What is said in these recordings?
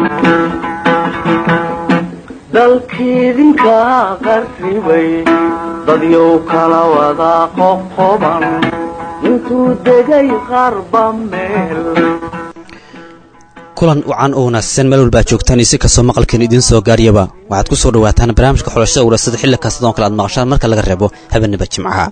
dalkiidinka qarribay dadyow kala wada qoqoban intuu degay qarba meel kulan wacan oo wanaagsan meel walba ad joogtaan iyo si kastoo maqalkeen idiin soo gaariyaba waxaad ku soo dhawaataan barnaamijka xulashada warasada xilli kastadoo kale aad maqashaan marka laga reebo habeenaba jimcaha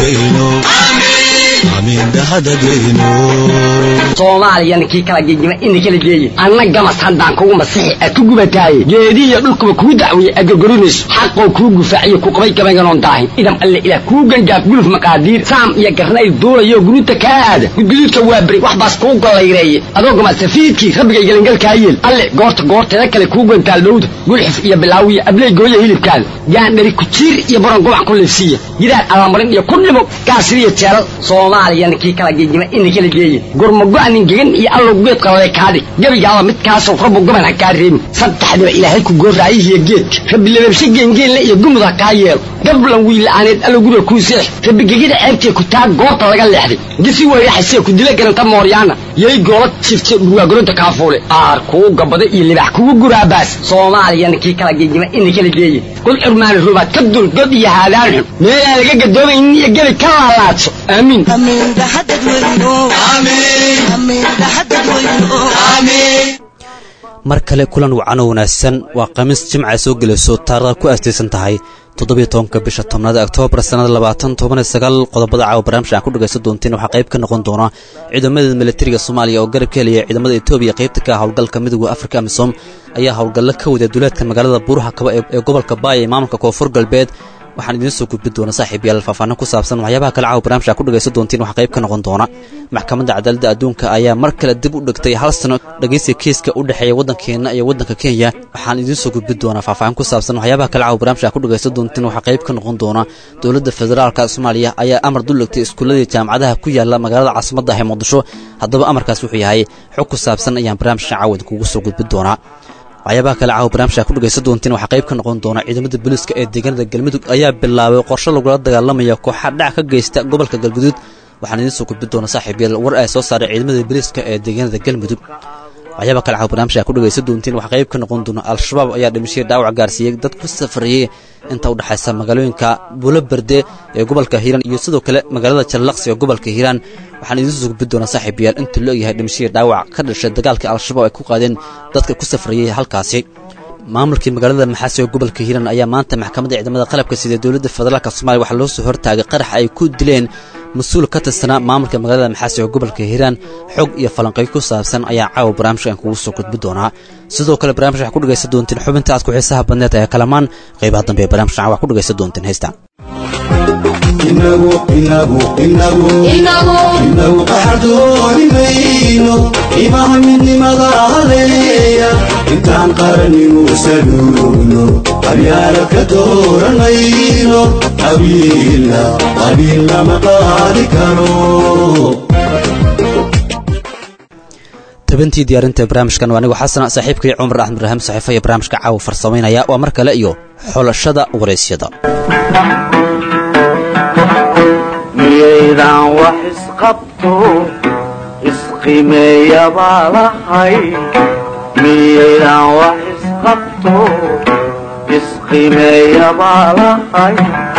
soomaaliyana kii kala gegima ina kala geeye anna gamas haddaan kugu masixi aad ku gubataaye geedihiyo dhulkuba kuu dacwiye aad gorgorinayso xaqoo kuu gufaaciyo ku qabay gabaynganoon daahin idam alle ilaah kuu gangaaf guluf maqaadiir saam iyo garnayl duulayo guruuta kaa aada gudguduudka waa beri wax baas kuu gollayreeye adoo gamasafiidkii rabbigay gelangalkaa yeel alle goorta goorteeda kale kuu gantaal dhowda gulxif iyo bilaawiyo abley gooya hilibkaada gaandhari kujiir iyo baron gobac ku liifsiiya gidaar allamarin iyo ku dhimo gaasiriyo jeelal soomaaliyana kii kala gegima ina kala geeye gurmago-anin gegan iyo allow geedka lale kaadhi gebigaaba midkaasoo rabbu goban ha kaa reebin saddexdiba ilaahay ku gooraayihiyo geedka rabbi lababshe geengeenle iyo gumud ha kaa yeelo gablan wiila'aaneed allow guriga kuu seex rabbi gegida ceebtee ku taag goobta laga leexday gisi weyraxasee ku dila garanta mooryaana yay goola jifte dhurwaagoronta kaafuule aar kuu gabada iyo libax kugu guraabaas soomaaliyana kii kala gegima ina kala geeye god curmaani rubaad ka dul god iyo haadaan xun meelaan laga gadoomaynin iyo gebi ka laalaadso aamiin mar kale kulan wacan oo wanaagsan waa khamiis jimca soo gelayso taarikhda ku aastaysan tahay toddobiyo tobanka bisha tobnaad oktoobar sannada labaatan tobaniyo sagaal qodobada caawa barnaamij aan ku dhegaysan doontiin waxaa qayb ka noqon doona ciidamada militariga soomaaliya oo garab ka helaya ciidamada etoobiya qaybta ka ah howlgalka midooda afrika amisom ayaa howlgallo ka wada duleedka magaalada buuraha kaba ee gobolka baaya ee maamulka koonfur galbeed waxaan idiin soo gudbin doona saaxiib yaal faahfaahin ku saabsan waxyaabaha kale caawa barnamij aa ku dhegaysan doontiin waxaa qayb ka noqon doona maxkamadda cadaaladda adduunka ayaa mar kale dib u dhigtay hal sano dhegaysiga kiiska u dhexeeya waddankeenna iyo waddanka kenya waxaan idiin soo gudbin doonaa faahfaahin ku saabsan waxyaabaha kale caawa barnamij aa ku dhegaysan doontiin waxaa qayb ka noqon doona dowladda federaalka soomaaliya ayaa amar dul dhigtay iskuulladii jaamacadaha ku yaala magaalada caasimadda ah ee muqdisho haddaba amarkaas wuxuu yahay xog ku saabsan ayaan barnaamijkan caawad kugu soo gudbin doonaa waxyaabaha kale caawa barnaamijka ku dhegaysan doontiin waxaa qayb ka noqon doona ciidamada booliiska ee deegaanada galmudug ayaa bilaabay qorshe lagula dagaalamaya kooxa dhac ka geysta gobolka galguduud waxaan idiin soo gudbin doona saaxiib yaal war ay soo saaray ciidamada booliiska ee deegaanada galmudug waxyaabaha kale caawa barnaamijka ku dhegaysan doontiin waxaa qayb ka noqon doona al-shabaab ayaa dhimashadii dhaawac gaarsiiyey dad ku safariyey inta u dhexaysa magaalooyinka buulo berde ee gobolka hiiraan iyo sidoo kale magaalada jallaqsi ee gobolka hiiraan waxaan idiin soo gudbin doonaa saaxiib yaal inta loo yahay dhimashadii dhaawac ka dhashay dagaalkii al-shabaab ay ku qaadeen dadka ku safrayey halkaasi maamulkii magaalada maxaasi ee gobolka hiiraan ayaa maanta maxkamadda ciidamada qalabka sida dowladda federaalk soomaliya waxaa loo soo hortaagay qarax ay ku dileen mas-uul ka tirsanaa maamulka magaalada maxaasi ee gobolka hiiraan xog iyo falanqayo ku saabsan ayaa caawa barnaamijkan kugu soo gudbi doonaa sidoo kale barnamij waxaa ku dhegaysan doontiin xubinta aad ku xiisaha badneed ee kalamaan qaybaha dambe ee barnamijkan waxaa ku dhegaysan doontiin heystaan inagu qaxdoonimayno imaha midnimada haleeya intaan qaranninu saluugno qabyaala ka dooranayno qabiilna qabiilna ma qaadi karo tabantii diyaarinta barnaamijkan waa anigu xasan saaxiibkii cumar axmed ibraahim saxiifa iyo barnaamijka caawa farsamaynaya waa mar kale iyo xulashada waraysyada miyaydaan wax isqabto isqimeeyabaa lahay miyaydaan wax isqabto isqimeeyabaa lahay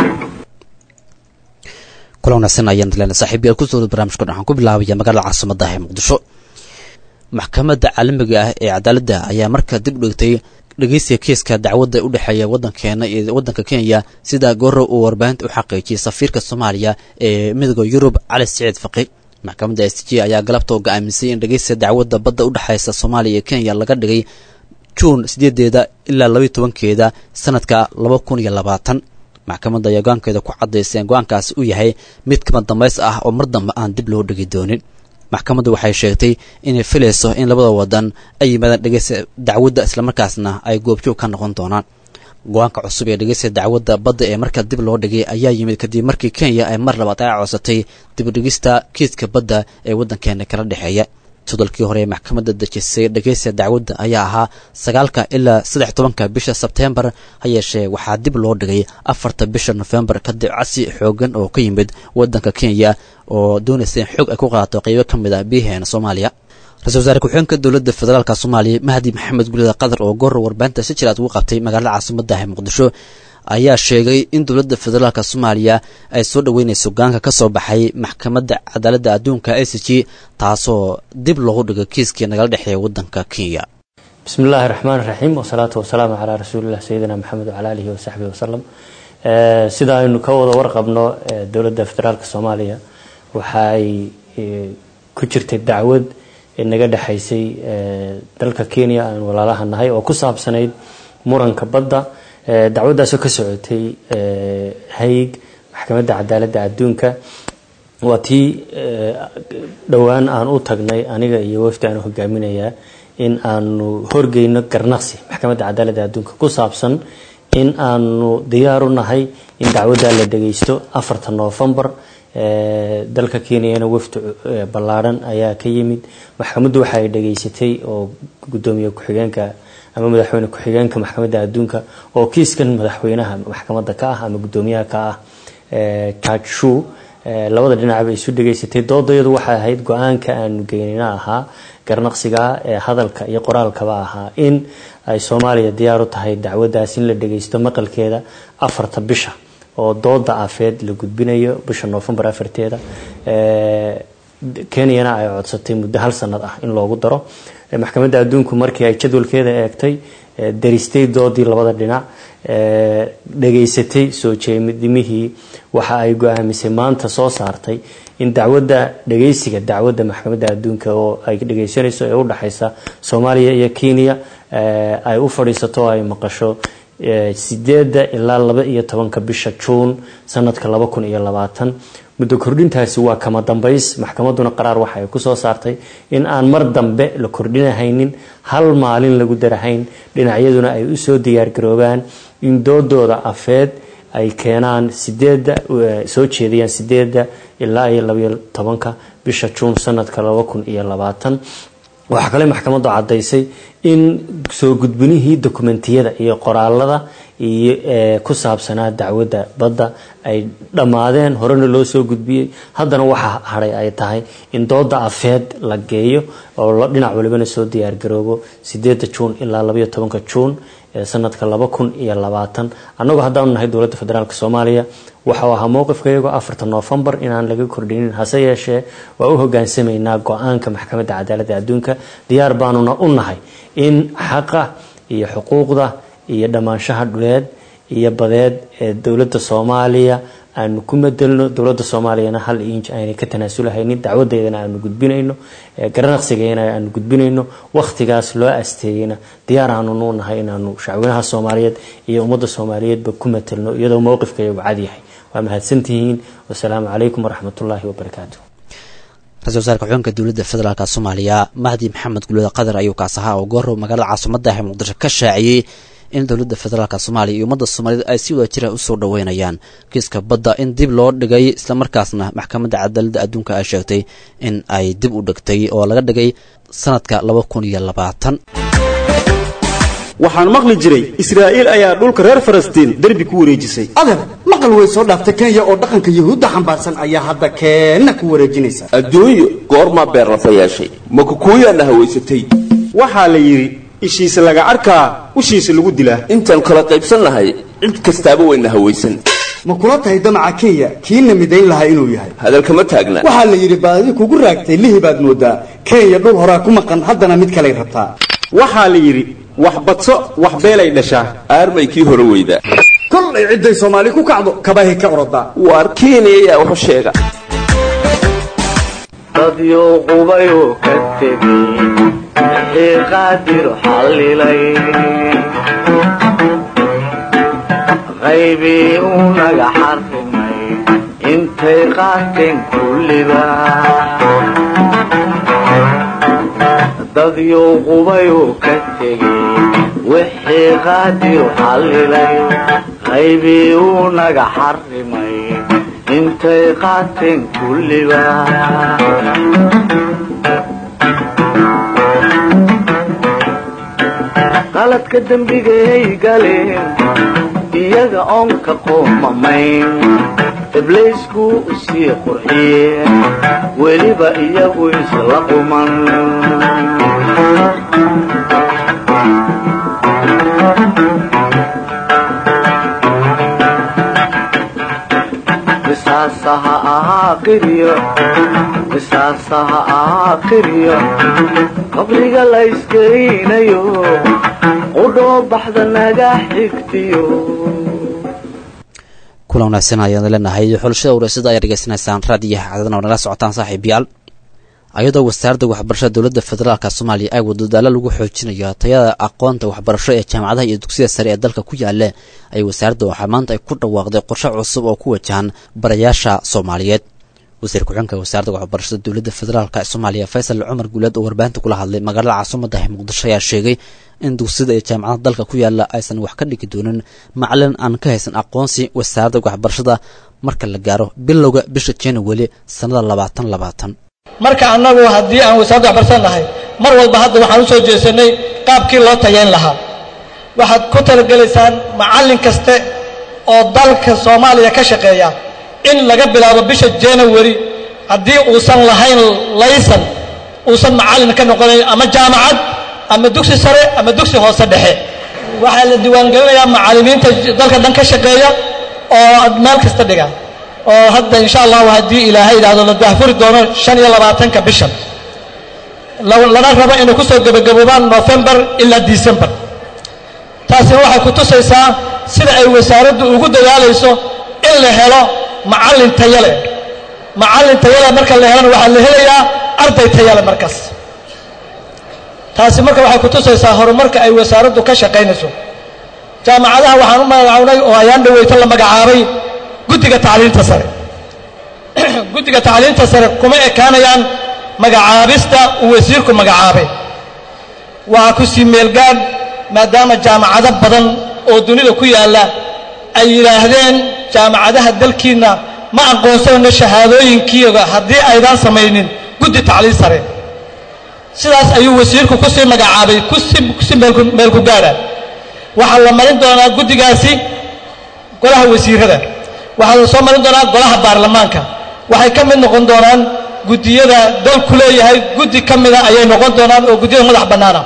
kulan wanaagsan ayaan leena saaxiibayaal ku soo barnaamijka waxaan ku bilaabaya magaalada caasimadda ee muqdisho maxkamadda caalamiga ah ee cadaaladda ayaa markaa dib u dhigtay dhegeysiga kiiska dacwadda u dhexeeya waddankeena iyo waddanka kenya sida gorow uu warbaahinta u xaqiijiyey safiirka soomaaliya ee midooda yurub cali siciid faqi maxkamadda s j ayaa galabta oo go-aamisay in dhegeysiga dacwadda badda u dhexeysa soomaaliya iyo kenya laga dhigay juun sideedeeda ilaa labaiyo tobankeeda sanadka laba kun iyo labaatan maxkamadda ayaa go-aankeeda ku cadaysay in go-aankaasi uu yahay mid kama dambays ah oo mar dambe aan dib loo dhigi doonin maxkamaddu waxay sheegtay inay filayso in labada wadan ay yimaadaan dhegeysta dacwadda islamarkaasna ay goobjoog ka noqon doonaan go-aanka cusub ee dhegeysta dacwadda badda ee markaa dib loo dhigay ayaa yimid kadib markii kenya ay mar labaad ay codsatay dibudhigista kiiska badda ee waddankeena kala dhexeeya jadalkii hore ee maxkamadda dejisay dhegeysta dacwadda ayaa ahaa sagaalka ilaa saddex tobanka bisha sebteembar ha yeeshee waxaa dib loo dhigay afarta bisha nofembar kadib casi xoogan oo ka yimid waddanka kenya oo doonaysa in xoog ay ku qaato qeybo ka mid ah biyaheena soomaaliya ra-isul wasaare ku-xigeenka dowladda federaalka soomaaliya mahdi maxamed gulida qatar oo goor warbaahinta si jiraad ugu qabtay magaalada caasimadda ah muqdisho ayaa sheegay in dowladda federaalka soomaaliya ay soo dhaweynayso gaanka ka soo baxay maxkamadda cadaaladda adduunka i c g taasoo dib loogu dhigay kiiskii nagala dhexeeya waddanka kenya bismi illaahi raxmaan raxiim wasalaatu wasalaamu calaa rasuulilah sayidina maxamed wacala alihi wasaxbihi wasalam sida aynu ka wada warqabno dowladda federaalka soomaaliya waxa ay ku jirtay dacwad naga dhexaysay dalka kenya aan walaalaha nahay oo ku saabsanayd muranka badda dacwaddaasoo ka socotay hayg maxkamadda cadaaladda adduunka waa tii dhowaan aan u tagnay aniga iyo wafdi aan hogaaminayaa in aanu horgeyno garnaqsi maxkamadda cadaaladda adduunka ku saabsan in aanu diyaar u nahay in dacwaddaa la dhageysto afarta noofembar dalka kenyana wafdi ballaadhan ayaa ka yimid maxkamaddu waxa ay dhageysatay oo gudoomiye ku-xigeenka ama madaxweyne ku-xigeenka maxkamadda adduunka oo kiiskan madaxweynaha maxkamadda ka ah ama gudoomiyaha ka ah george shu labada dhinacba isu dhageysatay doodayadu waxay ahayd go-aanka aanu geynina ahaa garnaqsiga ee hadalka iyo qoraalkaba ahaa in ay soomaaliya diyaar u tahay dacwaddaas in la dhageysto maqalkeeda afarta bisha oo dooda afeed la gudbinayo bisha noofembar afarteeda kenyana ay codsatay muddo hal sanad ah in loogu daro maxkamadda adduunku markii ay jadwalkeeda eegtay daristay doodii labada dhinac dhageysatay soo jeedimihii waxa ay go-aamisay maanta soo saartay in dacwadda dhageysiga dacwadda maxkamadda adduunka oo ay dhageysanayso ee udhexaysa soomaaliya iyo kenya ay u fadhiisato oo ay maqasho sideedda ilaa laba iyo tobanka bisha juun sanadka laba kun iyo labaatan muddo kordhintaasi waa kama dambays maxkamadduna qaraar waxa ay kusoo saartay in aan mar dambe la kordhinahaynin hal maalin lagu darahayn dhinacyaduna ay usoo diyaargaroobaan in doodooda afeed ay keenaan sideedda soo jeediyaan sideedda ilaa iyo labaiyo tobanka bisha juun sanadka laba kun iyo labaatan waxaa kale maxkamaddu caddaysay in soo gudbinihii dokumentiyada iyo qoraalada iyo ku saabsanaa dacwadda badda ay dhammaadeen horena loo soo gudbiyey haddana waxa hadhay ay tahay in dooda afeed la geeyo oo dhinac walibana soo diyaargaroobo sideedda juun ilaa labaiyo tobanka juun sanadka laba kun iyo labaatan annagoo haddaanu nahay dowladda federaalk soomaaliya waxau ahaa mowqifka iyagoo afarta noofembar inaan laga kordhinin hase yeeshee waa u hogaansamaynaa go-aanka maxkamadda cadaaladda adduunka diyaar baanuna u nahay in xaqa iyo xuquuqda iyo dhammaanshaha dhuleed iyo badeed ee dowladda soomaaliya aanu ku madelno dowladda soomaaliyana hal inj aynay ka tanaasulahaynin dacwadeedana aanu gudbinayno garanaqsigeena aanu gudbinayno wakhtigaas loo asteeyeyna diyaar aanu nuu nahay inaanu shacweynaha soomaaliyeed iyo ummadda soomaaliyeedba ku matelno iyadoo mowqifka iyagu cadyahay waa mahadsantihiin wasalaamu calaykum waraxmatullaahi wabarakaatu ra-isul wasaarka xubeenka dowladda federaalk soomaaliya mahdi maxamed gulada qatar ayuu kaas ahaa oo goor magaalada caasimadda ah ee muqdisho ka shaaciyey in dowladda federaalk soomaaliya iyo ummadda soomaaliyed ay si wada jira usoo dhaweynayaan kiiska badda in dib loo dhigay islamarkaasna maxkamadda cadaaladda adduunka ay sheegtay in ay dib u dhigtay oo laga dhigay sanadka laba kun iyo labaatan waxaan maqli jiray israa'iil ayaa dhulka reer falastiin derbi ku wareejisay adeer maqal way soo dhaaftay kenya oo dhaqanka yuhuudda xambaarsan ayaa hadda keenna ku wareejinaysa adduunyo goormaa beerlafa yeeshay ma kukuuyaana hawaysatay waxaa la yidhi ishiisa laga arkaa ushiisa lagu dilaa intaan kala qaybsannahay cid kastaaba wayna hawaysan ma kula tahay damaca kenya kiina midayn lahaa inuu yahay hadalkama taagna waxaa la yidhi baadi kugu raagtay lihi baad moodaa kenya dhul horaa ku maqan haddana mid kaley rabtaa waxaa la yidhi wax badso wax beelay dhashaa aarmay kii hore weyda kolay cidday soomaali ku kacdo kabahay ka orodaa waar kenya ayaa waxu sheega dadyo qubayuu ka tegey wixii qaadir xallilay qaybii uu naga xarrimay intay qaateen kulliba dadyo qubayuu ka tegey wixii qaadir xallilay qaybii uu naga xarrimay intay qaateen kulliba qaladka dembigay galeen iyaga oon ka qoomamayn ibliisku sii qurxiyeen weliba iyagu isla quman misaasaha ahaa qiryo misaasaha ahaa qiryo qabriga la isgelinayo qudhoo baxda naga xigtiyo kulan wanaagsan ayaan leenahay xulashada wareysada ayaa dhegeysanaysaan raadiyaha cadadana oo nala socotaan saaxiibayaal ayadoo wasaaradda waxbarashada dowladda federaalk soomaaliya ay wado dadaalo lagu xoojinayo tayada aqoonta waxbarasho ee jaamacadaha iyo dugsiyada sare ee dalka ku yaale ay wasaaradda waxaa maanta ay ku dhawaaqday qorshe cusub oo ku wajahan barayaasha soomaaliyeed wasiir ku-xigeenka wasaaradda waxbarashada dowladda federaalk ee soomaaliya faysal cumar guuleed oo warbaahinta kula hadlay magaalada caasimadda muqdisho ayaa sheegay in dugsiyada iyo jaamacadaha dalka ku yaala aysan wax ka dhigi doonin macalin aan ka haysan aqoonsi wasaaradda waxbarashada marka la gaaro bilowga bisha january sannada labaatan labaatan marka annagu haddii aan wasaaradda waxbarsan nahay mar walba hadda waxaan u soo jeesanay qaabkii loo tayayn lahaa waxaad ku talagelaysaan macallin kaste oo dalka soomaaliya ka shaqeeya in laga bilaabo bisha january haddii uusan lahayn laysan uusan macallin ka noqonayn ama jaamacad ama dugsi sare ama dugsi hoose dhexe waxaa la diiwaangelinayaa macallimiinta dalka dhan ka shaqeeya oo meel kasta dhiga oo hadda insha allahu haddii ilaahay idhaahdo la daahfuri doono shan iyo labaatanka bishan lana rabo inay kusoo gebagaboobaan novembar ilaa december taasina waxay ku tusaysaa sida ay wasaaraddu ugu dadaalayso in la helo macallin tayale macallin tayale marka la helana waxaa la helayaa arday tayale markaas taasi marka waxay ku tusaysaa horumarka ay wasaaraddu ka shaqaynayso jaamacadaha waxaan u magacawnay oo ayaan dhaweyto la magacaabay guddiga tacliinta sare guddiga tacliinta sare kuma ekaanayaan magacaabista uu wasiirku magacaabay waa ku sii meelgaadh maadaama jaamacado badan oo dunida ku yaalla ay yidhaahdeen jaamacadaha dalkiinna ma aqoonsanayno shahaadooyinkiiga haddii aydaan samaynin guddi tacliin sare sidaas ayuu wasiirku ku sii magacaabay kusi meelku gaadha waxaa la marin doonaa guddigaasi golaha wasiirada waxaa la soo marin doonaa golaha baarlamaanka waxay ka mid noqon doonaan guddiyada dalku leeyahay guddi ka mida ayay noqon doonaan oo guddiyada madax bannaana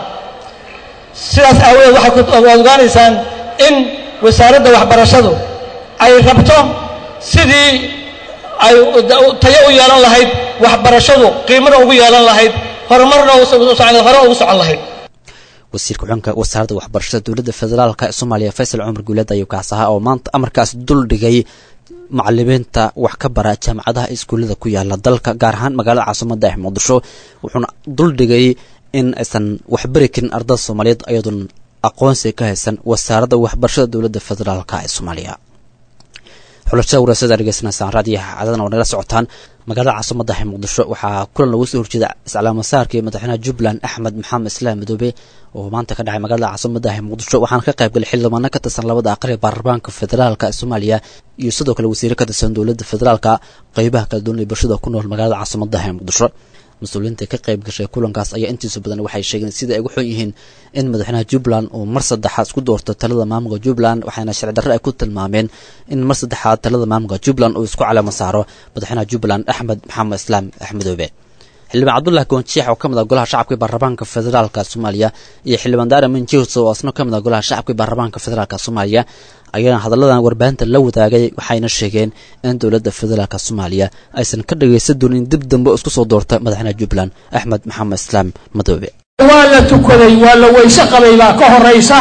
sidaas aawadeed waxay waad ogaanaysaan in wasaaradda waxbarashadu ay rabto sidii ay tayo u yeelan lahayd waxbarashadu qiimana ugu yeelan lahayd horumarna hore ugu socon lahayd wasiir ku-xigeenka wasaaradda waxbarashada dowladda federaalk ee soomaaliya faysal cumar guuleed ayuu kaas ahaa oo maanta amarkaas dul dhigay macalimiinta wax ka bara jaamacadaha iskuullada ku yaala dalka gaar ahaan magaalada caasimada ee muqdisho wuxuuna dul dhigay in aysan waxbari karin ardada soomaaliyeed ayadoon aqoonsi ka haysan wasaaradda waxbarashada dowladda federaalk ee soomaaliya xulashada wareysada dhegeysanaysaan raadiyaha cadadan oo nala socotaan magaalada caasimada ee muqdisho waxaa kulan lagu soo horjeeda islaamasaarkii madaxweynaha jubbaland axmed maxamed islaam madoobe oo maanta ka dhacay magaalada caasimada ee muqdisho waxaana ka qayb galay xildhibaano ka tirsan labada aqal ee baarlamaanka federaalk ee soomaaliya iyo sidoo kale wasiire ka tirsan dowladda federaalka qeybaha kala duwan ee bulshada ku nool magaalada caasimada ee muqdisho mas-uuliyiinta ka qayb gashay kulankaas ayaa intiisa badan waxay sheegeen sida ay ugu xun yihiin in madaxweynaha jubbaland uu mar saddexaad isku doorto talada maamulka jubbaland waxaana sharci darre ay ku tilmaameen in mar saddexaad talada maamulka jubbaland uu isku caleemo saaro madaxweynaha jubbaland axmed maxamed islaam axmedoobe xildhibaan cabdullahi goonjiix oo ka mid ah golaha shacabka baarlamaanka federaalka soomaaliya iyo xildhibaan daara minjihus oo asna ka mid ah golaha shacabka baarlamaanka federaalka soomaaliya ayaana hadalladan warbaahinta la wadaagay waxayna sheegeen in dowladda federaalka soomaaliya aysan ka dhagaysan doonin dib dambe isku soo doorta madaxweynaha jubbaland axmed maxamed islaam madoobe waa la tukaday waa la weyse qabay baa ka horaysa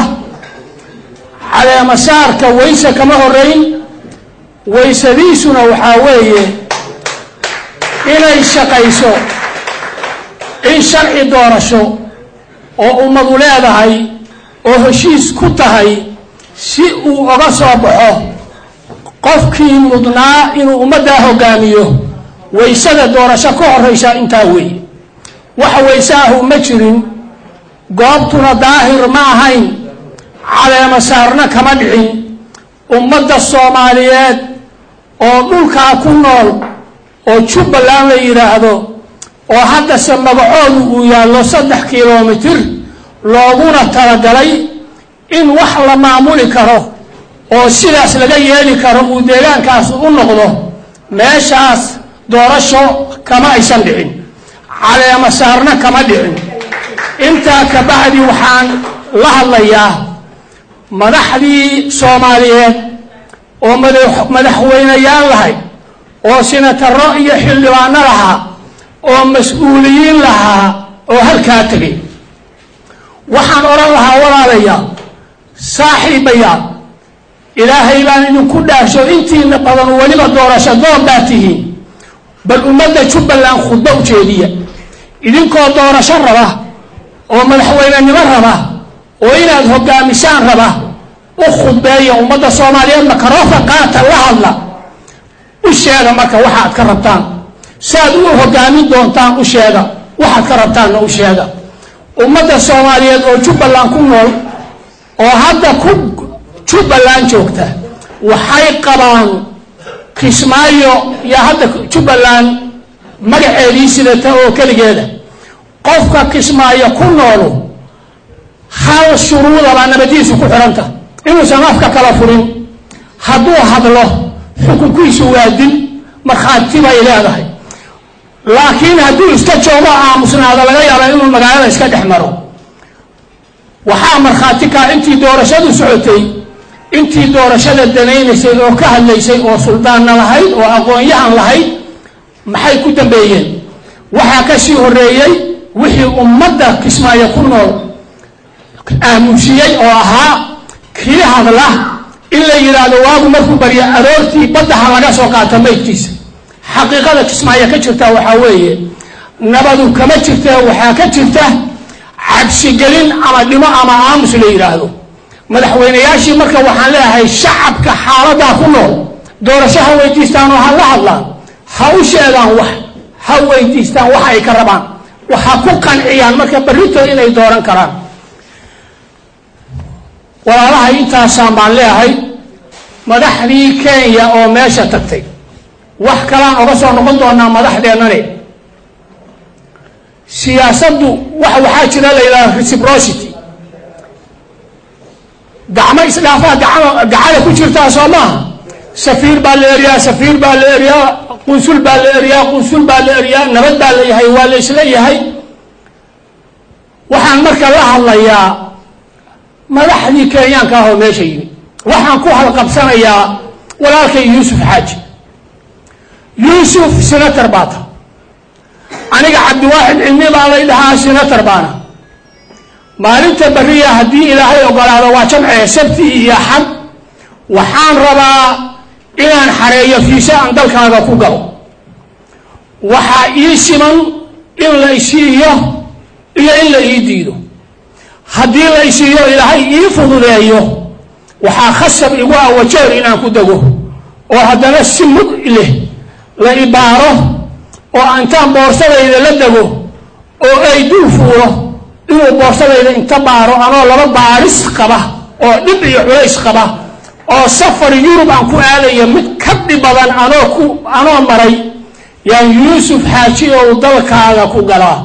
caleemasaarka weyse kama horayn weysadiisuna waxaa weeye inay shaqayso in sharci doorasho oo ummadu leedahay oo heshiis ku tahay si uu oga soo baxo qofkii mudnaa inuu ummaddaa hogaamiyo waysada doorasho ka horraysa intaa weeye waxa wayse ahu ma jirin goobtuna daahir ma ahayn caleema saarna kama dhicin ummadda soomaaliyeed oo dhulkaa ku nool oo jubbaland la yidhaahdo oo haddase magacoodu uu yaallo saddex kilomitir looguna talagalay in wax la maamuli karo oo sidaas laga yeeli karo uu deegaankaas u noqdo meeshaas doorasho kama aysan dhicin caleema saarna kama dhicin intaa ka bacdi waxaan la hadlayaa madaxdii soomaaliyeed oo madaxweyneyaal lahay oo sinataro iyo xildhibaano lahaa oo mas-uuliyiin lahaa oo halkaa tegay waxaan odhan lahaa walaalayaal saaxiibayaal ilaahay baan idinku dhaarsho intiina badan weliba doorasho doon baa tihiin bal ummadda jubbaland khudbo u jeediya idinkoo doorasho raba oo madaxweynenimo raba oo inaad hogaamisaan raba u khudbeeya ummadda soomaaliyeed makarofa qaata la hadla u sheega marka waxaad ka rabtaan saaad u hogaamin doontaan u sheega waxaad ka rabtaanna u sheega ummadda soomaaliyeed oo jubbaland ku nool oo hadda ku jubbaland joogta waxay qabaan kismaayo iyo hadda jubbaland magaceedii sidata oo keligeeda qofka kismaayo ku noolu hal shuruudabaa nabadiisu ku xidhanta inuusan afka kala furin hadduu hadlo xukunkiisu waa dil markhaati bay leedahay laakiin hadduu iska joogo aamusnaado laga yaaba inuu magaalada iska dhex maro waxaa markhaati kaa intii doorashadu socotay intii doorashada danaynaysay oo ka hadlaysay oo suldaanna lahayd oo aqoon-yahan lahayd maxay ku dambeeyeen waxaa ka sii horeeyey wixii ummadda kismaayo ku nool aamusiyey oo ahaa kii hadla in la yidhaahdo waagu markuu baryo aroortii baddaha laga soo qaato maydkiisa xaqiiqada kismaayo ka jirta waxaa weeye nabadu kama jirta waxaa ka jirta cabsigelin ama dhimo ama aamus la yidhaahdo madaxweyneyaashii marka waxaan leeyahay shacabka xaaladaa ku nool doorasho ha weydiistaan oo ha la hadlaan ha u sheegaan wax ha weydiistaan wax ay ka rabaan ha ku qanciyaan marka barrito inay dooran karaan walaalaha intaasaan baan leeyahay madaxdii kenya oo meesha tagtay wax kalaan oga soo noqon doonaa madaxdeennane siyaasaddu wax waxaa jira la yidhahda reciprocity gacmo isdhaafaa gacmo gacada ku jirtaa soo maaha safiir baa la eriyaa safiir baa la eriyaa qunsul baa la eriyaa qunsul baa la eriyaa nabad baa la yahay waa la isla yahay waxaan marka la hadlayaa madaxdii kenyaanka ah oo meesha yimi waxaan ku halqabsanayaa walaalkay yuusuf xaaji yuusuf senator baata aniga cabdiwaaxid cilmi baa lay dhahaa senator baana maalinta beriya haddii ilaahay ogolaado waa jamcee sabti iyo axad waxaan rabaa inaan xareeyo fiise aan dalkaaga ku galo waxaa ii siman in la isiiyo iyo in la ii diido haddii la isiiyo ilaahay ii fududeeyo waxaa khasab igu ah wajeer inaan ku dego oo haddana si mug leh la ibaaro oo intaan boorsadayda la dego oo ay dul fuulo inuu boorsadayda inta baaro anoo laba baaris qaba oo dhib iyo culays qaba oo safar yurub aan ku aadayo mid ka dhib badan anoo ku anoo maray yaan yuusuf xaaji ou dalkaaga ku galaa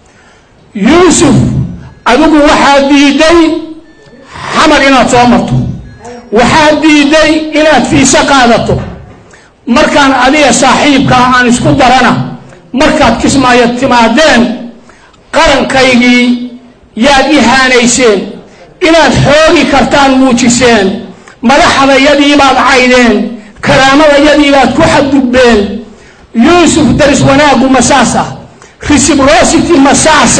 yuusuf adigu waxaad diiday xamar inaad soo marto waxaad diiday inaad fiise qaadato markaan adiga saaxiibkaa aan isku darana markaad kismaayo timaadeen qarankaygii yaad ihaanayseen inaad xoogi kartaan muujiseen madaxdayadiibaad caydeen karaamadayadiibaad ku xadgudbeen yuusuf daris wanaaggu masaasa reciprocity masaasa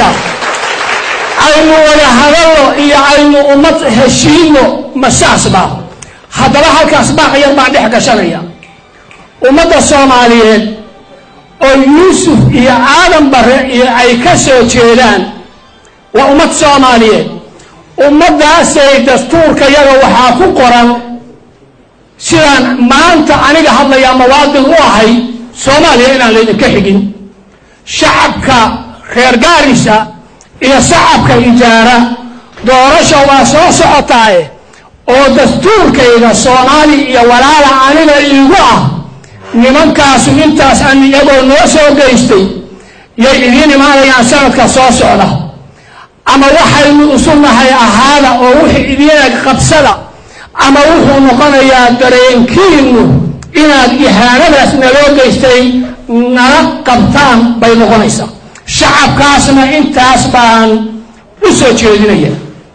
aynu wada hadalno iyo aynu ummad heshiino masaasba haddaba halkaas baaqyar baan dhex gashanaya ummadda soomaaliyeed oo yuusuf iyo aadan bare iyo ay ka soo jeedaan waa ummad soomaaliyeed ummaddaasay dastuurkayaga waxaa ku qoran sidaan maanta aniga hadlayaa mawaadin u ahay soomaaliya inaan laydinka xigin shacabka reer gaarisa iyo shacabka ijaara doorasha waa soo socotaaye oo dastuurkayga soomaali iyo walaala aniga iigu ah nimankaasu intaas an iyagoo noo soo geystay yay idiin imaanayaan sanadka soo socda ama waxaynu isu nahay ahaada oo wixii idiin eg qabsada ama wuxuu noqonayaa dareenkiinu inaad ihaanadaas naloo geystay nala qabtaan bay noqonaysaa shacabkaasna intaas baan u soo jeedinaya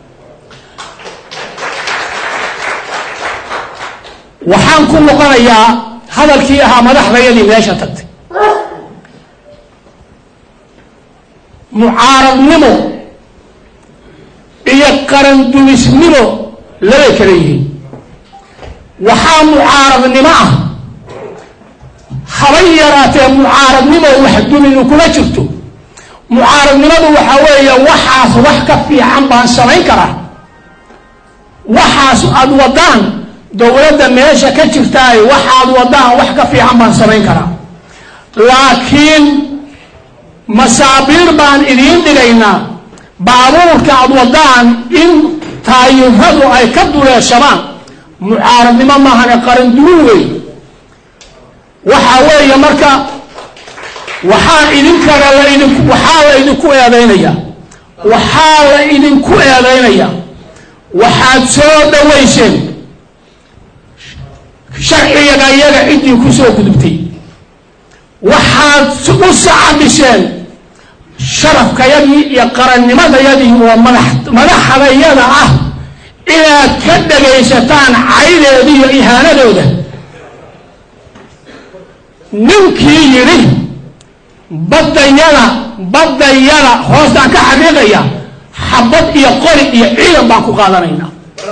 waxaan ku noqonayaa hadalkii ahaa madaxdayadii meesha tagtay mucaaradnimo iyo qarandumisnimo labay kala yihiin waxaa mucaaradnimo ah habay yaraatee mucaaradnimo wax duminu kuma jirto mucaaradnimadu waxaa weeye waxaas wax ka fiican baan samayn karaa waxaas aada wadaan dowladda meesha ka jirtaay waxaad wadaan wax ka fiican baan samayn karaa laakiin masaabiir baan idiin dhigaynaa baabuurka aad wadaan in taayiradu ay ka duleeshamaan mucaaradnimo maahane qarandurin wey waxaa weeye marka waxaa idinkana laidin waxaa la idinku eedaynayaa waxaa la idinku eedaynayaa waxaad soo dhawayseen sharciyaga iyaga ciddii ku soo gudubtay waxaad u sacabisheen sharafkayadii iyo qarannimadayadii oo madax madaxdayada ah inaad ka dhagaysataan caydeeda iyo ihaanadooda ninkii yidhi baddayada baddayada hoostaan ka xaqiiqaya xabad iyo qori iyo ciidan baan ku qaadanaynaa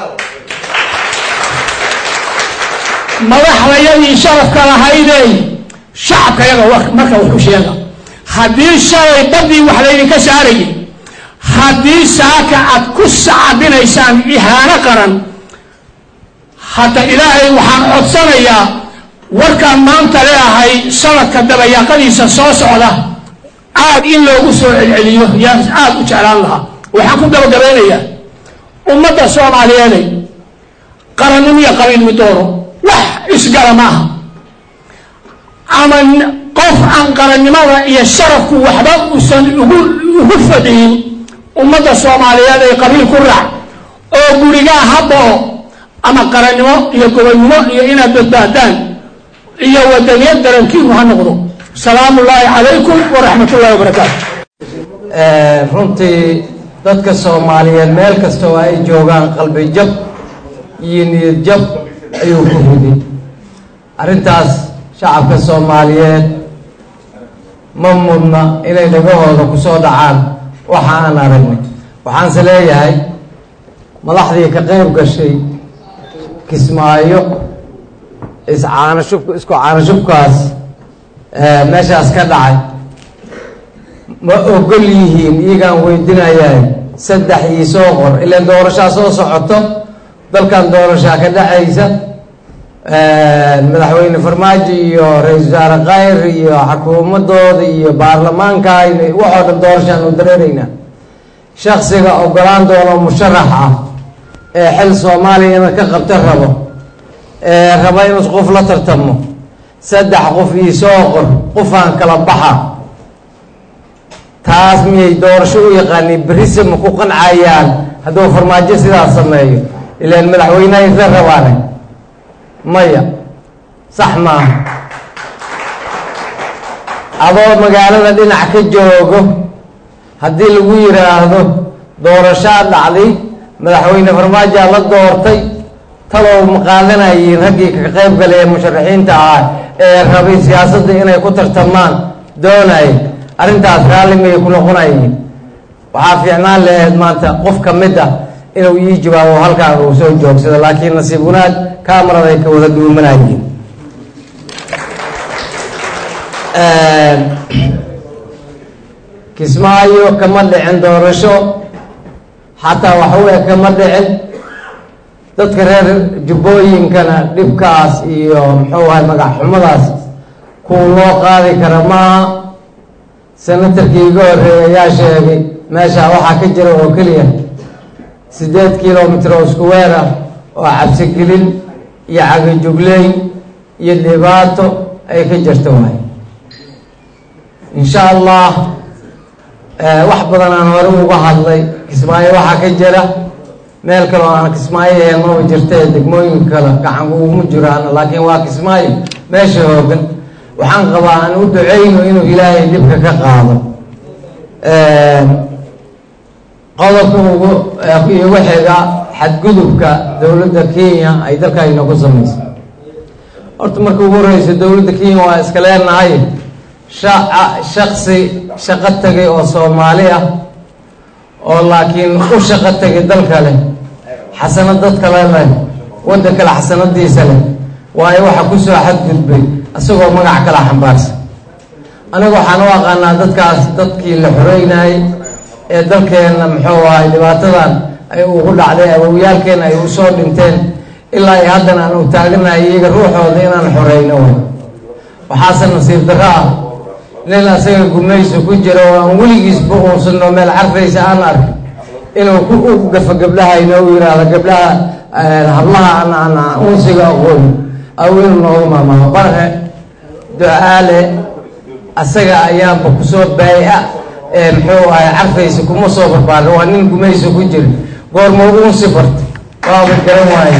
madaxdayadii sharafka lahaydey shacabka yaga marka wuxuu sheega haddii shalay baddii wax laydinka saarayay haddii saaka aad ku sacabinaysaan ihaano qaran hadda ilaahay waxaan codsanayaa warkaan maanta leeahay sanadka dabayaaqadiisa soo socda aad in loogu soo celceliyo yaan aad u jeclaan lahaa waxaan ku gabagabaynayaa ummadda soomaaliyeeday qarannimo iyo qabiil midoono wax isgala maaha ama qof aan qarannimada iyo sharafku waxba uusan ugu ugu fadhiyin ummadda soomaaliyeed ay qabiil ku raac oo gurigaa habao ama qarannimo iyo gobonnimo iyo inaad badbaadaan iyo wadaniyad darankiinu ha noqdo salaamu ullaahi calaykum waraxmat ullahi wabarakaatu runtii dadka soomaaliyeed meel kasta oo ay joogaan qalbi jab iyo niyad jab ayuu ku riday arrintaas shacabka soomaaliyeed ma mudna inay dhagahooda ku soo dhacaan waxa aan aragnay waxaanse leeyahay madaxdii ka qayb gashay kismaayo iscaanashub isku caanashubkaas meeshaas ka dhacay ma ogol yihiin iyagaan weydinayaa saddex ii soo qor ilaan doorashaa soo socoto dalkan doorashaa ka dhexaysa madaxweyne farmaajo iyo ra-iisul wasaare khayr iyo xukuumadooda iyo baarlamaanka waxoo dhan doorashaan u dareeraynaa shaksiga ogolaan doono musharax ah ee xil soomaaliya inad ka qabta rabo ee raba inuu qof la tartamo saddex qof ii soo qor qofaan kala baxa taas miyay doorasho u yaqaaniin berise ma ku qancayaan hadduu farmaajo sidaas sameeyo ilaan madaxweyneha isla rabaane maya sax maaha adoo magaalada dhinac ka joogo haddii lagu yidhaahdo doorashaa dhacday madaxweyne farmaajaa la doortay talow ma qaadanayiin raggii ka qayb galay ee musharaxiinta ah ee rabay siyaasadda inay ku tartamaan doonay arrintaas raalli miyay ku noqonayiin waxaa fiicnaan laheyd maanta qof ka mid ah inuu ii jawaabo halkaan uu soo joogsado laakiin nasiib wanaag kaamaraday ka wada duumanayiin kismaayo kama dhicin doorasho xataa waxaweye kama dhicin dadka reer jubbooyinkana dhibkaas iyo muxuu ahay magac xumadaas kuwa loo qaadi kara maaha senatarkii iga horreeyay ayaa sheegay meesha waxaa ka jira oo keliya siddeed kilomitr oo isku weer ah oo cabsigelin iyo cagajugleyn iyo dhibaato ay ka jirta waay insha allah wax badan aan hore uga hadlay kismaayo waxaa ka jira meel kale oo aan kismaayo ahayn maba jirtee degmooyinka kale gacan uguma jiraan laakiin waa kismaayo meesha hoogan waxaan qabaa aan u duceyno inuu ilaahay dhibka ka qaado qodobka ugu igu xiga xadgudubka dowladda kenya ay dalkayna ku samayso horta marka ugu horeysa dowladda kenya waa iska leenahay shaca shaksi shaqo tegay oo soomaali ah oo laakiin u shaqo tegay dal kale xasanad dad kale leh waddan kale xasanadiisa leh waayo waxa kusoo xadgudbay isagoo magac kala xambaarsan aniga waxaan u aqaanaa dadkaas dadkii la xoreynayay ee dalkeenna muxuu ahay dhibaatadan ay ugu dhacday awowyaalkeena ay usoo dhinteen ilaa ay haddana aan u taaganahay iyaga ruuxooda inaan xoreyno way waxaase nasiib darro ah nin asaga gumayso ku jira oo aan weligiisba uusanno meel carfaysa aan arkin inuu ku u gafo gabdhahayna u yidhaahdo gabdhaha hablaha aan aan unsiga aqoon aw inuu noogu maamaamo barhe ducaale asaga ayaanba kusoo baaya ee muxuu ahay carfaysa kuma soo barbaarin waa nin gumayso ku jira goorma unsi barta waaba garan waaye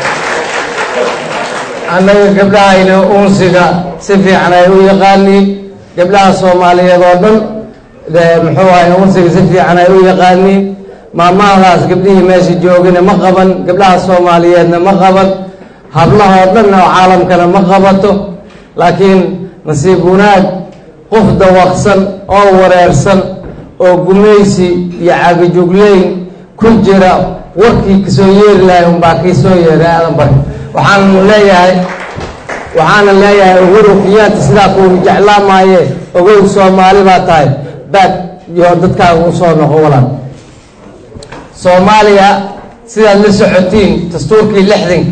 annaga gabdhahayna unsiga si fiican ay u yaqaaniin gabdhaha soomaaliyeed oo dhan muxuu ahay unsiga si fiican ay u yaqaaniin maamahdaas gabdhihii meesha joogana ma qaban gabdhaha soomaaliyeedna ma qaban hablahoo dhanna oo caalamkana ma qabato laakiin nasiib wanaag qof dawaqsan oo wareersan oo gumaysi iyo cagajugleyn ku jira warkii kasoo yeeri lahay unbaa kii soo yeeray aadan bari waxaanu leeyahay waxaana leeyahay uhuru kiyaanta sidaa kuunu jeclaa maaye ogow soomaali baa tahay baag iyo dadkaaga usoo noqo walaan soomaaliya sidaad la socotiin dastuurkii lixdanka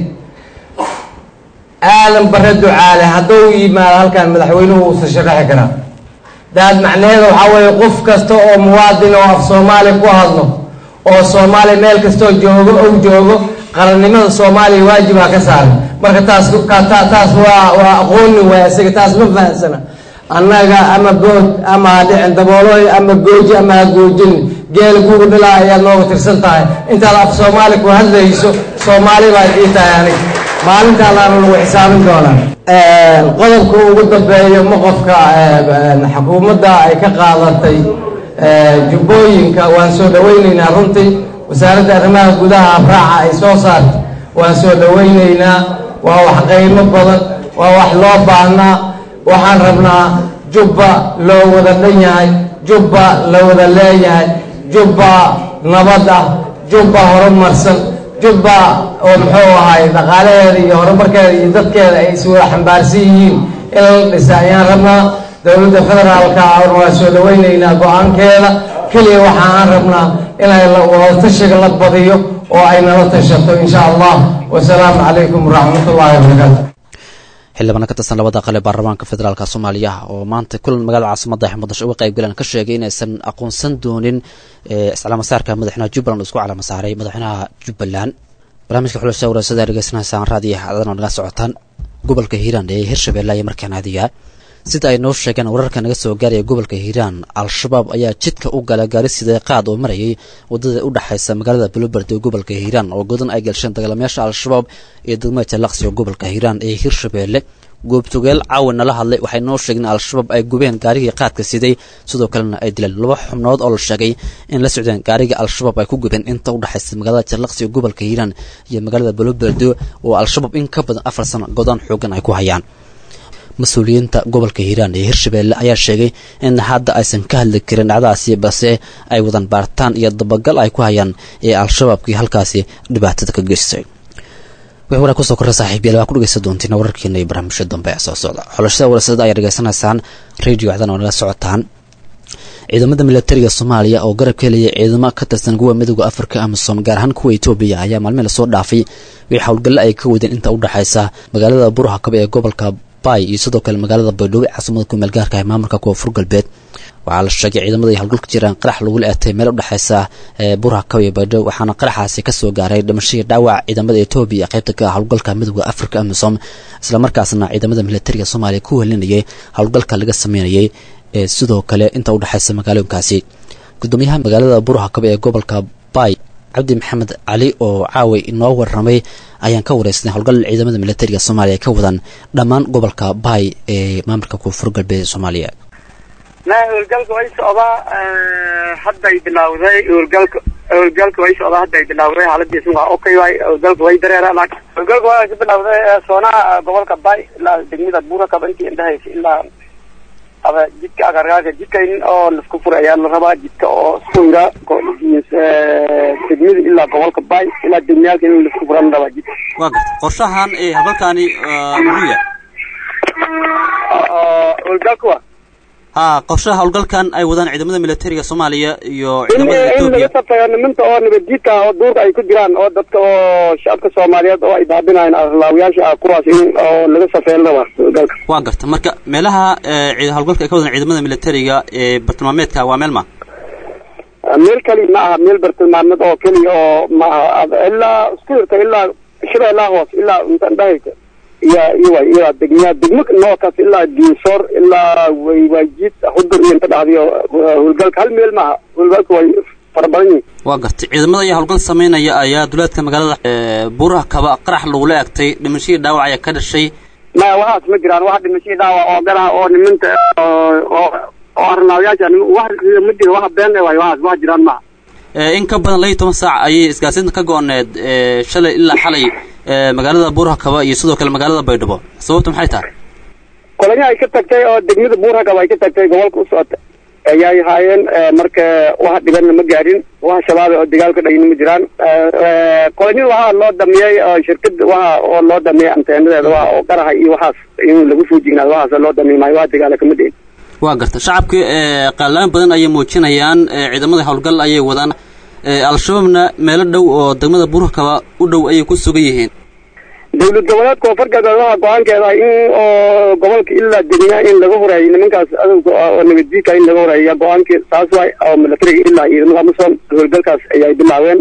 aadan bare ducaale hadduu yimaado halkan madaxweynuhu uusan sharaxi karaa daad macnaheeda waxaa weeye qof kasta oo muwaadin oo af soomaali ku hadlo oo soomaaliya meel kastoo joogo ou joogo qarannimada soomaaliya waajibaa ka saaran marka taas taas waa waa aqooni waay isaga taas ma fahamsana annaga ama good ama ha dhicin dabooloy ama gooji ama ha goojin geel gugu dhilaa ayaad nooga tirsan tahay intaad af soomaali ku hadlayso soomaali baad ii tahay anig maalintaa laana lagu xisaabin doonaa qodobka ugu dambeeyo moqofka xukuumadda ay ka qaadatay jubbooyinka waan soo dhaweyneynaa runtii wasaaradda arrimaha gudaha afraaca ay soo saartay waan soo dhaweyneynaa waa wax qiimo badan waa wax loo baahnaa waxaan rabnaa jubba loo wada dhan yahay jubba la wada leeyahay jubba nabad ah jubba horumarsan jubba oo muxuu ahay dhaqaalaheeda iyo horumarkeeda iyo dadkeeda ay is wada xambaarsan yihiin in la dhisa ayaan rabnaa dowladda federaalka waa soo dhaweyneynaa go-aankeeda keliya waxa aan rabnaa inay wada tashiga la badiyo oo ay nala tashato insha allah wasalaamu calaykum waraxmat ullahi wabarakaatu xildhibaan ka tirsan labada qale baarlamaanka federaalka soomaaliya oo maanta kulan magaalada caasimada muqdisho uga qaybgaleen ka sheegay inaysan aqoonsan doonin islaamasaarka madaxweynaha jubbaland uu isku calamasaaray madaxweynaha jubbaland barnaamijka xulasha warasada dhegeysanaysaan raadiyo xaadadan oo naga socotaan gobolka hiiraan ee hirshabelle ayaa markaan aadiyaa sida ay noo sheegeen wararka naga soo gaaraya gobolka hiiraan al-shabaab ayaa jidka u gala gaari sidee qaad oo marayay wadada u dhexaysa magaalada buloberd ee gobolka hiiraan oo godan ay galsheen dagaalamayaasha al-shabaab iyo degmada jalaqsi oo gobolka hiiraan ee hirshabeelle goobtogeel caawan nala hadlay waxay noo sheegeen al-shabaab ay gubeen gaarigii qaadka siday sidoo kalena ay dileen laba xubnood oo la sheegay in la socdeen gaarigii al-shabaab ay ku gubeen inta u dhexaysa magaalada jalaqsi ee gobolka hiiraan iyo magaalada buloberde oo al-shabaab in ka badan afar sano godaan xoogan ay ku hayaan mas-uuliyiinta gobolka hiiraan ee hirshabelle ayaa sheegay in hadda aysan ka hadli karin dhacdadaasi balse ay wadan baartaan iyo dabagal ay ku hayaan ee al-shabaabkii halkaasi dhibaatada ka geystay wixii waraa kusoo korra saaxiibayaal waa ku dhegeysan doontiin wararkeena iyo barnaamijyo dambe ee soo socda xulashada warasada ayaa dhegeysanaysaan radio cdan oo naga socotaan ciidamada milatariga soomaaliya oo garab ka helaya ciidamo ka tirsan kuwa midooda afrika amisom gaar ahaan kuwa etoobiya ayaa maalmihi lasoo dhaafay wixii howlgalle ay ka wadeen inta u dhexaysa magaalada burhakabe ee gobolka iyo sidoo kale magaalada baydhabo caasimada kumeel gaarka ee maamulka koonfur galbeed waxaa la sheegay ciidamada ay howlgalka jiraan qarax lagula eetay meel udhexaysa burhakaw iyo baydhabo waxaana qaraxaasi kasoo gaaray dhimashadii dhaawac ciidamada etoobiya qaybta ka howlgalka midooda africa amisom islamarkaasna ciidamada milatariga soomaaliya ku helinayay howlgalka laga sameynayay ee sidoo kale inta udhexaysa magaalooyinkaasi gudoomiyaha magaalada burhakabe ee gobolka bay cabdi maxamed cali oo caaway inoo warramay ayaan ka wareysnay howlgal ciidamada militariga soomaaliya ka wadaan dhammaan gobolka baay ee maamulka koonfur galbeed soomaaliya na howlgalka way socdaa hadday bilawday howlgalka howlgalka way socdaa hadday bilawday xaaladiisu waa okay waay howlgalka way dareeraan howlgalka waa ka bilawday soonaha gobolka bay ilaa degmada buurakaba intii indhahaysa ilaa aba jidka agargaarka jidka in oo laisku fura ayaa la rabaa jidka oo suyra degmada ilaa gobolka bay ilaa degmayaalka in laisku furan rabaa jidka waa garta qorshahan ee habalkaani muxuu yahay howlgalka wa ha qorshaha howlgalkan ay wadaan ciidamada militariga soomaaliya iyo in ciidamada in etoobiya laga safayo niminta oo nabadjiidka ah oo duurka ay ku jiraan oo dadka oo shacabka soomaaliyeed oo ay baabinayaan arlaawiyaasha ah kuwaas in oo laga safeyn rabaa howlgalka waa garta marka meelaha ee, ciid- howlgalka ay ka wadaan ciidamada militariga ee bartilmaameedka waa meel ma meel keli ma aha meel bartilmaameed oo keliya oo ma aha ilaa isku irta ilaa shira ilaa hoos ilaa inta indhahaysa iyo iyo waay iyo degmaya degmo nookaas ilaa diinsoor ilaa waywaajiid hudur iyo inta dhacdiyo howlgalka hal meel maaha howlgalka way fara badan yihiin waa gartay ciidamada ayaa howlgal sameynaya ayaa duleedka magaalada ee, buuraha kaba qarax lagula egtay dhimashadii dhaawac ayaa ka dhashay maya waxaas ma jiraan wax dhimashadii dhaawac oo garaha oo niminta oo oo oo arnaawiyaasha nim- wax ma jiro wax been waay waxaas wax jiraan maaha Ee, in ka badan laba iyo toban saac ayay isgaarsiinta ka go-oneed ee, shalay ilaa xalay ee, magaalada buuraha kaba iyo sidoo kale magaalada baydhabo sababtu maxay tahay kolonyo ay ka tagtay oo degmada buurhagab ay ka tagtay gobolka u socota ayay haayeen marka wax dhibanna ma gaadhin wax shabaaba oo dagaal ka dhagina ma jiraan kolonyo waxaa loo damiyey oo shirkada waxa oo loo damiyey anteenadeeda waa oo qaraha iyo waxaas in lagu soo jignaado waxaas loo damiy maayo waa dagaala kama dhihin waa garta shacabka ee, qaalaan badan ayay muujinayaan ee, ciidamada howlgal ayay wadaan ee, al-shabaabna meelo dhow oo degmada buuraha kaba u dhow ayay ku sugan yihiin dowlad goboleed koonfur galbeed waxaa go-aankeeda ah in oo gobolka ilaa degna in laga horeeyo nimankaas adowga ah oo nabadjiidka in laga horeeya go-aankii saas waay oo milatariga ilaa ciidamada amasom howlgalkaas ayay bilaabeen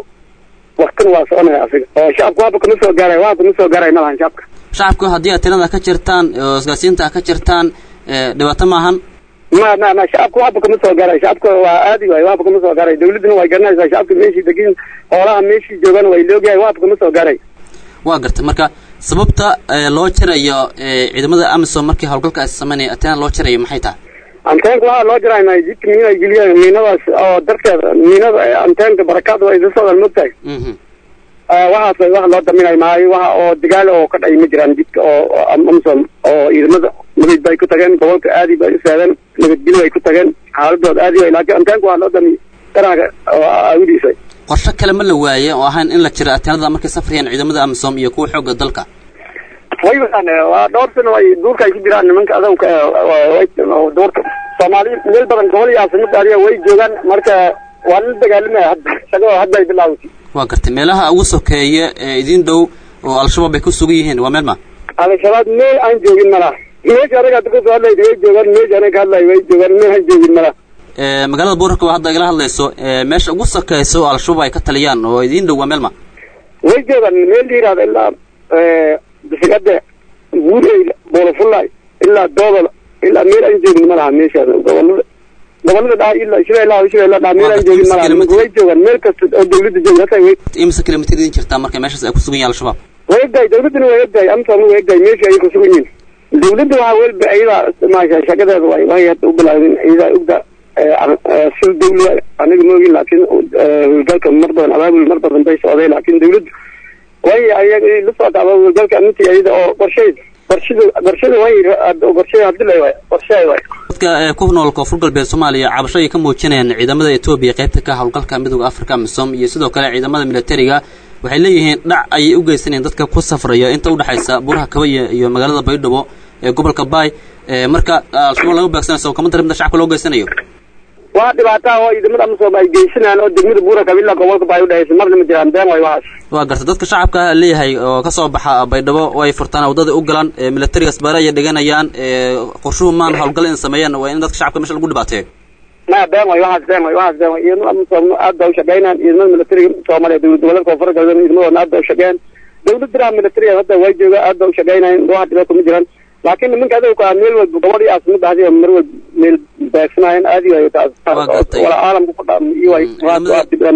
waktina waa soconaya asiga oo shacabka waxba kama soo gaaray waxba kama soo gaaray malahan shacabka shacabka haddii aad tirada ka jirtaan oo isgaarsiinta ah ka jirtaan ee, dhibaato maahan ma ma ma shacabka waxba kama soo gaaray shacabka waa aadi waay waxba kama soo gaaray dawladduna way garanaysaa shacabka meeshii degin xoolaha meeshii joogan way loogyahay waxba kama soo gaaray waa garta marka sababta ee, loo jarayo ee, ciidamada amisom markii howlgalka ay sameynaya ateena loo jarayo maxay tahay anteenka waxaa loo jiraynaa jidka miina ay geliyeen miinadaas oo darteeda miinada ee anteenka barakaad way isa socdaan mogtahay Mhm. waxaas way wax loo daminayo maayo waxa oo dagaal oo ka dhacay ma jiraan jidka oo oo amsom oo ciidamada nabad bay ku tageen gobolka aadi bay u seedeen nabadgelyo ay ku tageen xaaladooda aadi way laakiin anteenka waxaa loo damiyey daraga oo aawidiisa qorshe kale ma la waaye oo ahayn in la jiro ateenada markay safrayaan ciidamada amisom iyo kuwa xoogga dalka way wadaan waa dhowr sano ay duurka ay ku jiraan nimanka adowka way duurka soomaali meel badan gobol iyo caasimada adiga way joogaan marka waa la dagaalamaya hadda shaqada hadda ay bilaawatay waa gartay meelaha ugu sokeeya ee idin dhow oo al-shabaab ay ku sugan yihiin waa meel ma al-shabaab meel aan joogin malaha meesha anaga hadda kasoo hadlayda way joogaan meesha anaga ka hadlay way joogaan meel aan joogin malaha Ee, magaalada buuraka waa hadda igala hadlayso ee, meesha ugu sokeysa oo al-shabaab ay ka taliyaan oo idin dhow waa meel ma way joogaan meel la yihahdo ilaa bisigade buureyla boolofulay ilaa doodol ilaa meel aan joogin malaha meeshaas gobolada gobolada dhaha ilaa shabeellaha shabeellaha dhaha meel aan joogin malaha nimanka way joogaan meel kasta oo dawladda jooga hata way imise kilomitr idin jirtaa marka meeshaas ay ku sugan yihiin al-shabaab way egdahay dawladduna way egdahay amsom way egdahay meesha ay ku sugan yihiin dawladda waxaa welba ayadaa maasha shaqadeeda way way hadda u bilaabin ayadaa ogda sil dawla aniga moogin laakiin howlgalka mar badan abaabul mar badan bay socday laakiin dawladdu way ayaga la socota howlgalka intii ayada oo qorshay qorshada qorshada way qorshay hadii la waay qorshay waay dadka ee, ku nool koonfur galbeed soomaaliya cabasho ay ka muujinayaan ciidamada etoobiya qaybta ka howlgalka midooda afrika amisom iyo sidoo kale ciidamada militariga waxay leeyihiin dhac ayay u geysanayaan dadka ku safraya inta udhexaysa buuraha kaba iyo iyo magaalada baydhabo ee gobolka baay ee, marka al-shabaab laga beegsanayo kama darimda shacabka loo geysanayo waa dhibaataa oo ciidamada amasom ay geysanayaan oo degmada buura kabila gobolka baa u dhehaysa marna ma jiraan been way waxaas waa garta dadka shacabka ah leeyahay oo ka soo baxa baydhabo oo ay furtaan waddada u galaan ee, militariga asbaare ayay dhiganayaan ee, qorshuhu maan howlgal in sameeyaan waa in dadka shacabka meesha lagu dhibaateeyo ma been way waxaas been way waxaas been way ciidamada amasom aad baa u shaqeynayaan ciidamada militariga soomaaliya dowlad goboleedka koonfur galbeed ciidamadooda aad baa u shaqeeyaan dawladda militariga hadda way jooga aad baa u shaqeynayaan wax dhibaato ma jiraan laakiin nimanka adowka ah meel walba gobol iyo caasimada hadiya mar walba meel beegsanaayeen aadi waayo taas wala caalamka ku dhaam iyo way waa dibemaha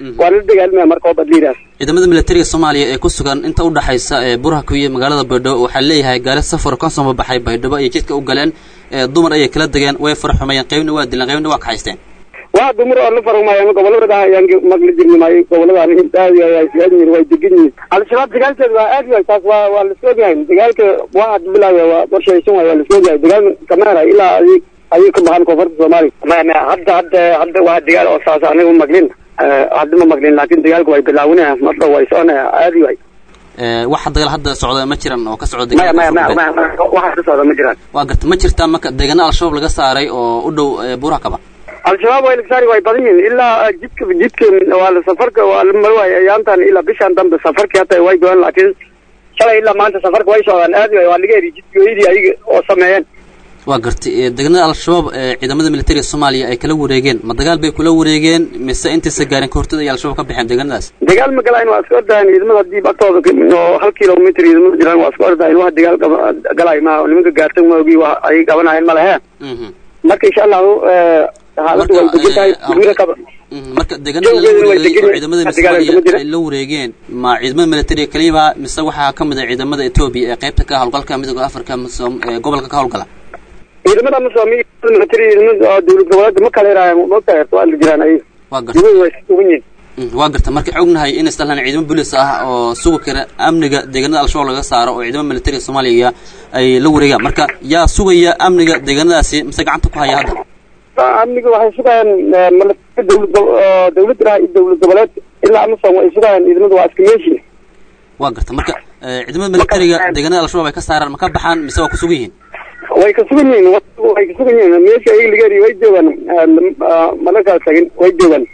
waa la dagaalamaya marka oo badliidaas ciidamada militariga soomaaliya ee ku sugan inta u dhaxaysa ee burhaka iyo magaalada baydhabo waxaa leeyahay gaari safar ka soo baxay baydhabo ayay jidka u galeen ee dumar ayay kala degeen way faraxumeeyeen qaybna waa dileen qaybna waa kaxaysteen waa dumar oo la farumaayo gobolada ayaan magla jirni maayo gobolada aad yihiin way degan yihiin al-shabaab dagaalkeeda waa aad yahay taas waa waa lasoo ogyahay dagaalka waa had bilaaya waa qorshaysan waay waa lasoo ogyahay dagaal kameera ilaa ay ayay ka baxaan koonfurta soomaaliya maya maya hadda hadda hadda waa dagaal oo saas aniga maglin hadda ma maglin laakin dagaalka way bilaawinaya marka way soconaya aad yahay waxa dagaal hadda socda ma jiran oo ka socda maya maya maya maya waxa ka socda ma jiraan waa garta ma jirtaa marka deegaana al-shabaab laga saaray oo u dhow burakaba al-shabaab way lagsaari way badan yihiin ilaa jidka jidka waa la safarka waa la maro waay ayaantan ilaa bishan dambe safarkii hata way goyaan laakiin shalay ilaa maanta safarka way socdaan aad way waa laga heli jidkooyadii ayaga oo sameeyeen waa gartay deegaanada al-shabaab ee ciidamada militariga soomaaliya ay kala wareegeen ma dagaal bay kula wareegeen mise intaysa gaarin kahortooda ay al-shabaab ka baxeen deegaanadaas dagaal ma galaan waa iska ordahayn ciidamada haddii agtooda oo hal kilomitr ciidamada jiraan waa iska ordahayn wax dagaal galay ma nimanka gaartan waagi wa ay qabanaayeen ma lehe marka insha allahu xaaladdu way degan tahay gurina kaba marka deegaanada la wareegay oo ciidamada soomaaliya ay la wareegeen ma ciidamada militariga kaliya mise waxaa ka mid ah ciidamada etoobiya ee qaybta ka howlgalka midooda afrika ee gobolka ka howlgala ciidamada masoomi military ciidamada dowlad goboleedka ma kala yaraayaan moogtahay waa la jiraan ay waa garta way sugan yihiin waa garta marka ognahay in islaan ciidamo booliis ah oo sugi kara amniga deegaanada al-shabaab laga saaro oo ciidamada militariga soomaaliya ay la wareegaan marka yaa sugaya amniga deegaanadaasi mise gacanta ku haya hadda amniga waxay sugayaan dowlad dowladda iyo dowlad goboleed ilaa amasom way sugayaan ciidamada waa iska meeshi waa garta marka ciidamada militariga deegaanada al-shabaab ay ka saaraan ma ka baxaan mise waa ku sugan yihiin way ka sugan yihiin way ka sugan yihiin meesha ayaga laga heliy way joogaan mana kala tagin way joogaan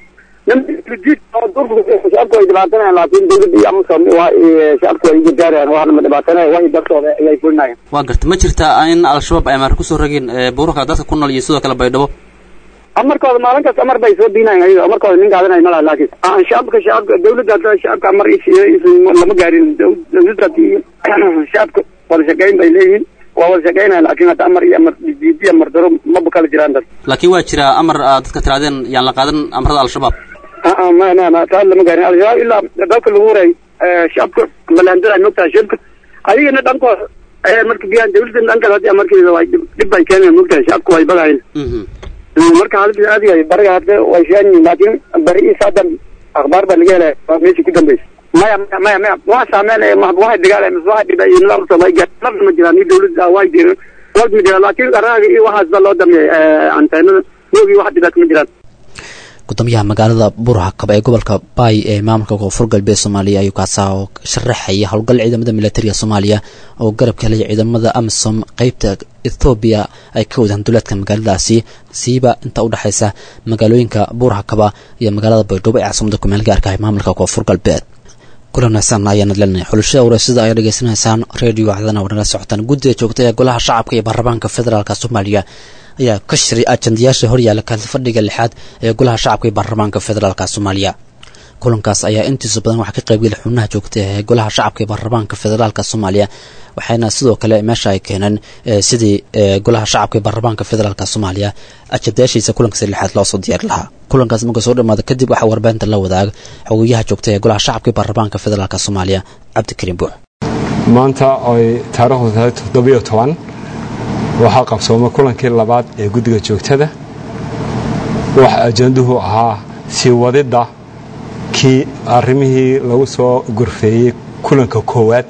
shacabku way dhibaatanayaan laakiin dowladda iyo amasom shacabku way gargaarayaan waxna ma dhibaatanaya way dartooda ayay fulinayaan waa garta ma jirtaa in al-shabaab ay maar kusoo rageen buuraka dadka ku nool iyo sidoo kale baydhabo amarkooda maalin kasta amar bay soo diinayan ayaga amarkooda nin qaadanay malaha laakiin shacabka shacabka dowladda hadda shacabka amar lama gaarin dowladda hadii shacabka wada shaqeyn bay leeyihiin waa wada shaqeynaya laakiin hadda amar iyo amar diidi amar daro maba kala jiraan dad laakiin waa jira amar dadka tiraadeen yaan la qaadan amarada al-shabaab ma ma ma taa lama gaarin al-shabaab ilaa dalka lagu waray shacabka balaandada mogtahay shacabka ayagana dhankooda marka biyaan dowladda dhankaas hadii amarkeeda way dhib bay keenayan mogtahay shacabka way badahayn marka xaaladda aad yahay bariga hadda way fiican yihiin laakiin bari iyo saadan akhbaar baa laga helaya waa meeshii ku dambeysa maya maya maya waa saameyn waxay dagaalay mise waxay dhibay iyo nidaam soomay lafna ma jiraan iyo dowladda way jirin wad ma jiraan laakiin qaraaga iyo waxaas baa loo dameeyay anteenada moogii wax dhibaata ma jiraan gudoomiyaha magaalada burhakab ee gobolka baay ee maamulka koonfur galbeed soomaaliya ayuu kaasaa oo sharaxaya howlgal ciidamada militariga soomaaliya oo garabka helaya ciidamada amisom qeybta ethoobiya ay ka wadaan duleedka magaaladaasi siiba inta u dhexaysa magaalooyinka buurhakaba iyo magaalada baydhabo ee caasimada kumeel gaarka ah maamulka koonfur galbeed kulan wanaagsan ayaana leenahay xulashada wareysada ayaa dhegeysanaysaan redio cdana wadnala socotaan guddiga joogta ee golaha shacabka iyo baarlamaanka federaalk soomaaliya ayaa ka shiray ajandayaasha horyaala kalfadhiga lixaad ee golaha shacabka iyo baarlamaanka federaalk soomaaliya kulankaas ayaa intiisa badan waxaa ka qaybgeli xubnaha joogta ee golaha shacabka iyo baarlamaanka federaalk soomaaliya waxayna sidoo kale meesha ay keeneen sidii golaha shacabka iyo baarlamaanka federaalk soomaaliya ajandayaashiisa kulankaasi lixaad loosoo diyaari lahaa kulankaas marka soo dhamaada kadib waxaa warbaahinta la wadaag xogeyaha joogta ee golaha shacabka iyo baarlamaanka federaalk soomaaliya cabdikariim buux maanta oy taariikhdu tahay toddobiyo toban waxaa qabsoomay kulankii labaad ee guddiga joogtada waxa ajanduhu ahaa sii wadidda kii arrimihii lagu soo gorfeeyey kulanka koowaad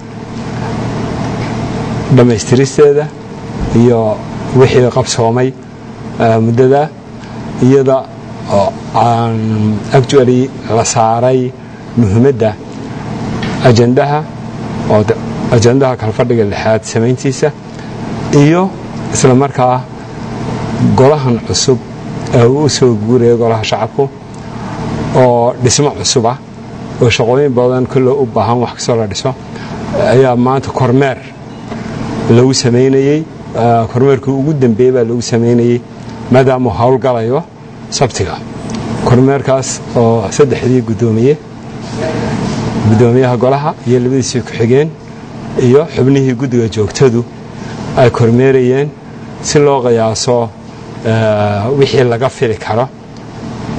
dhammaystiristeeda iyo wixii qabsoomay muddada iyada oo aan actually la saaray muhiimadda ajandaha oo ajandaha kalfadhiga lixaad samayntiisa iyo isla markaa golahan cusub ee uu u soo guuraya golaha shacabku oo dhismo cusub ah oo shaqooyin badan kolle u baahan wax kastoo la dhiso ayaa maanta kormeer lagu samaynayey kormeerkii ugu dambeeyey baa lagu samaynayey maadaamuu howlgalayo sabtiga kormeerkaas oo saddexdii guddoomiye guddoomiyaha golaha iyo labadiisii ku-xigeen iyo xubnihii guddiga joogtadu ay kormeerayeen si loo qiyaaso wixii laga fili karo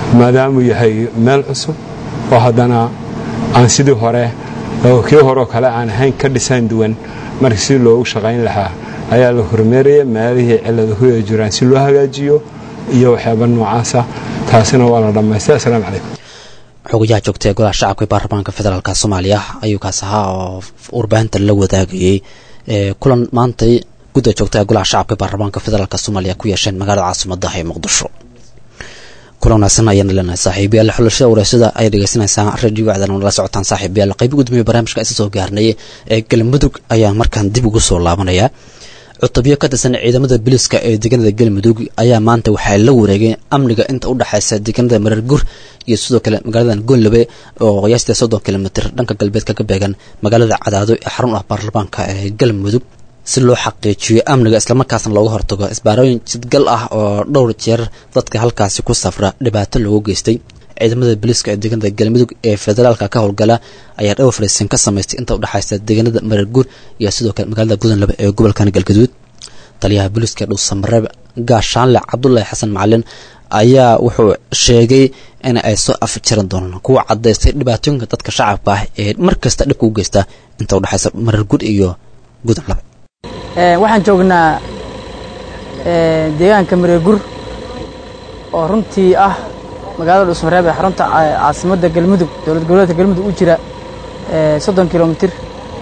maadaamuu yahay meel cusub oo haddana aan sidii hore oo kii horeoo kale aan ahayn ka dhisaan duwan marka si loogu shaqayn lahaa ayaa la hormeeraya meelihii ciladuhu ay jiraan si loo hagaajiyo iyo waxyaaba noocaasa taasina waa la dhammaystay assalaamu calaykum xogayaha joogta ee golaha shacabka ee baarlamaanka federaalk soomaaliya ayuu kaas ahaa oo warbaahinta la wadaagayey kulan maantay gudda joogta ee golaha shacabka ee baarlamaanka federaalk soomaaliya ku yeesheen magaalada caasimadda ee muqdisho kulan wanaagsan ayaana leenahay saaxiibayaal xulashada wareysada ay dhegeysanaysaan radio wacdan nala socotaan saaxiibayaal qayb gudmiya barnaamijka isa soo gaarnay ee galmudug ayaan markaan dib ugu soo laabanayaa cutubyo ka tirsan ciidamada biliska ee deegaanada galmudug ayaa maanta waxay la wareegeen amniga inta u dhexaysa deegaanada marargur iyo sidoo kale magaalada goonlabe oo qiyaastii soddon kilomitr dhanka galbeedka ka beegan magaalada cadaado ee xarun ah baarlamaanka ee galmudug si loo xaqiijiyo amniga islamarkaasna looga hortago isbaarooyin jidgal ah oo dhowr jeer dadka halkaasi ku safra dhibaato loogu geystay ciidamada biliska ee deegaanada galmudug ee federaalka ka howlgala ayaa dhowr fariisin ka samaystay inta udhexaysa deegaanada mararguur iyo sidoo kale magaalada gudanlaba ee gobolkan galgaduud taliyaha booliiska dhuusamareeb gaashaanle cabdulaahi xasan macalin ayaa wuxuu sheegay in ay soo afjaran doonaan kuwa cadaystay dhibaatooyinka dadka shacabka ah ee mar kasta dhibka u geysta inta udhexaysa mararguur iyo gudanlaba waxaan joognaa deegaanka mareegur oo runtii ah magaalada dhuusmareeb ee xarunta caasimadda galmudug dowlad goboleedka galmudug u jira soddon kilomitir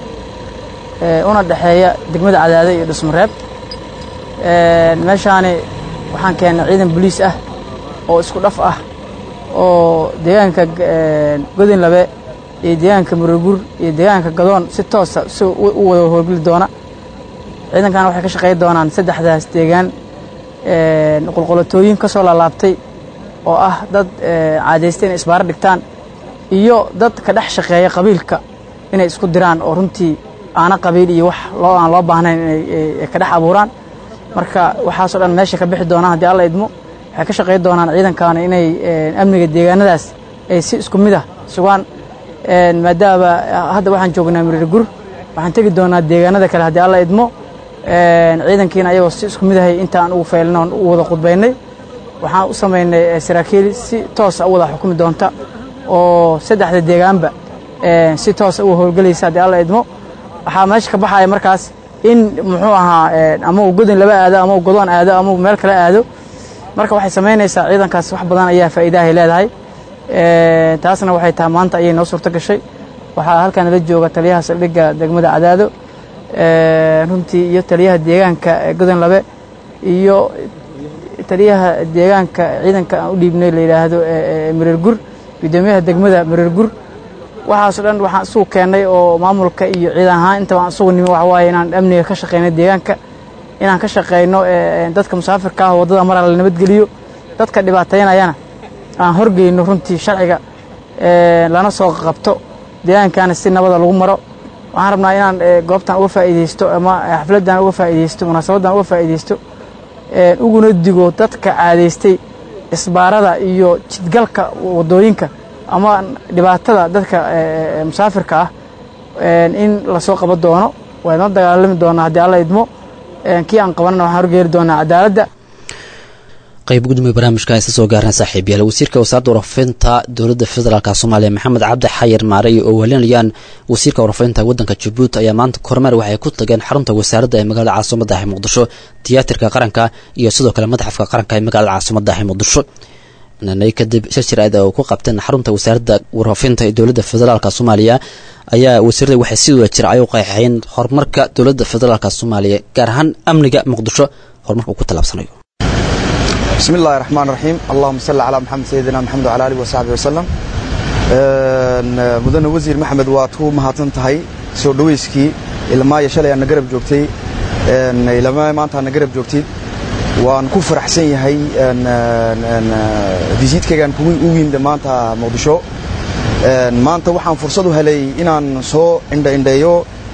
una dhexeeya degmada cadaade iyo dhuusmareeb meeshaani waxaan keennay ciidan boliis ah oo isku dhaf ah oo deegaanka godinlabe iyo deegaanka mareegur iyo deegaanka gadoon si toosa si u wada howlgeli doona ciidankan waxay ka shaqey doonaan saddexdaas deegaan qulqulatooyin ka soo laalaabtay oo ah dad caadaysta inay isbaaro dhigtaan iyo dad ka dhex shaqeeya qabiilka inay isku diraan oo runtii aana qabiil iyo wax loo aan loo baahnayn inay ka dhex abuuraan marka waxaasoo dhan meesha ka bixi doonaan haddii alla idmo waxay ka shaqey doonaan ciidankaana inay amniga deegaanadaas ay si isku mid ah sugaan maadaama hadda waxaan joognaa miriirgur waxaan tegi doonaa deegaanada kale haddii alla idmo ciidankiina ayagoo si isku mid ahay intaan ugu faylna oon u wada khudbaynay waxaan u samaynay saraakiil si toosa u wada xukumi doonta oo saddexda deegaanba si toosa u howlgelaysa haddii alla idmo waxaa meesha ka baxaya markaas in muxuu ahaa ama uu godin laba aado ama uu godoon aado ama uu meel kale aado marka waxay samaynaysaa ciidankaas wax badan ayaa faa'iidahay leedahay taasna waxay tahay maanta ayay noo suurto gashay waxaa halkan la jooga taliyaha saldhigga degmada cadaado runtii iyo taliyaha deegaanka godon labe iyo taliyaha deegaanka ciidanka aan u dhiibnay la yidhaahdo mareergur guddoomiyaha degmada mareergur waxaasoo dhan waxaan isugu keennay oo maamulka iyo ciidan ahaan intaba aan isugu nimi waxa waaye inaan amniga ka shaqeyno deegaanka inaan ka shaqeyno dadka musaafirka ah waddada maraa la nabadgeliyo dadka dhibaateynayana aan horgeyno runtii sharciga lana soo qabto deegaankana si nabada lagu maro waxaan rabnaa inaan goobtan uga faa'iidaysto ama xafladdan uga faa'iidaysto munaasabaddan uga faa'iidaysto uguna digo dadka caadaystay isbaarada iyo jidgalka waddooyinka ama dhibaatada dadka musaafirka ah in lasoo qaban doono waynoo dagaalami doonaa haddii alla idmo kii aan qabanana waxaan horgeeri doonaa cadaaladda qayb gudoomiye barnaamijka isa soo gaarna saaxiibayaal wasiirka wasaaradda warafinta dowladda federaalk soomaaliya maxamed cabdi xayir maarey oo welinayaan wasiirka warafinta waddanka jabuuti ayaa maanta kormeer waxay ku tageen xarunta wasaaradda ee magaalada caasimadda ah muqdisho tiyaatarka qaranka iyo sidoo kale madaxafka qaranka ee magaalada caasimadda ah muqdisho nanay kadib shir jir-aad oo ku qabteen xarunta wasaaradda warafinta ee dowladda federaalk soomaaliya ayaa wasiirada waxay si wada jira ay u qeexeen horumarka dowladda federaalk soomaaliya gaar ahaan amniga muqdisho horumarka uu ku tallaabsanayo بسم الله الرحمن الرحيم اللهم صل على محمد سيدنا محمد وعلى اله وصحبه وسلم مدن وزير محمد waatu mahadsan tahay soo dhaweyskii ilmaaya shalay aan garab joogtay ilmaaya maanta aan garab joogtay waan ku faraxsan yahay visitkaygaan kugu u yimid maanta muqdisho maanta waxaan fursad u helay inaan soo indhaindheeyo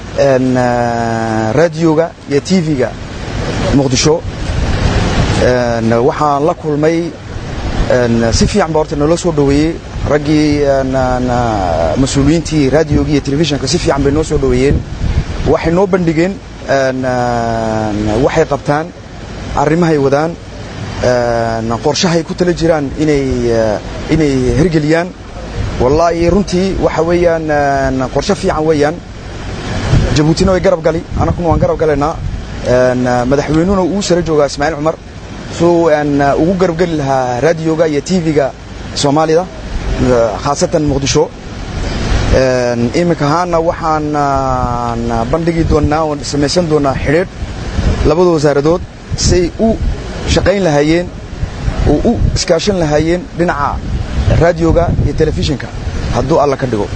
raadioga iyo tv-ga muqdisho waxaan la kulmay si fiican ba horta noola soo dhoweeyey raggii mas-uuliyiintii raadiogii iyo telefishinka si fiican bay noo soo dhoweeyeen waxay noo bandhigeen waxay qabtaan arrimahay wadaan qorshahay ku tala jiraan inay inay hirgeliyaan wallaahi runtii waxa weeyaan qorshe fiican weeyaan jabuutina way garab gali annaguna waan garab galaynaa madaxweynuhuna uu sare joogaa ismaaciil cumar suu ugu garab geli lahaa raadiyoga iyo tv-ga soomaalida khaasatan muqdisho iminka ahaana waxaan bandhigi doonnaa oon samaysan doonnaa xidhiidh labada wasaaradood siay u shaqayn lahaayeen oo u iskaashan lahaayeen dhinaca raadiyoga iyo telefishinka hadduu alla ka dhigo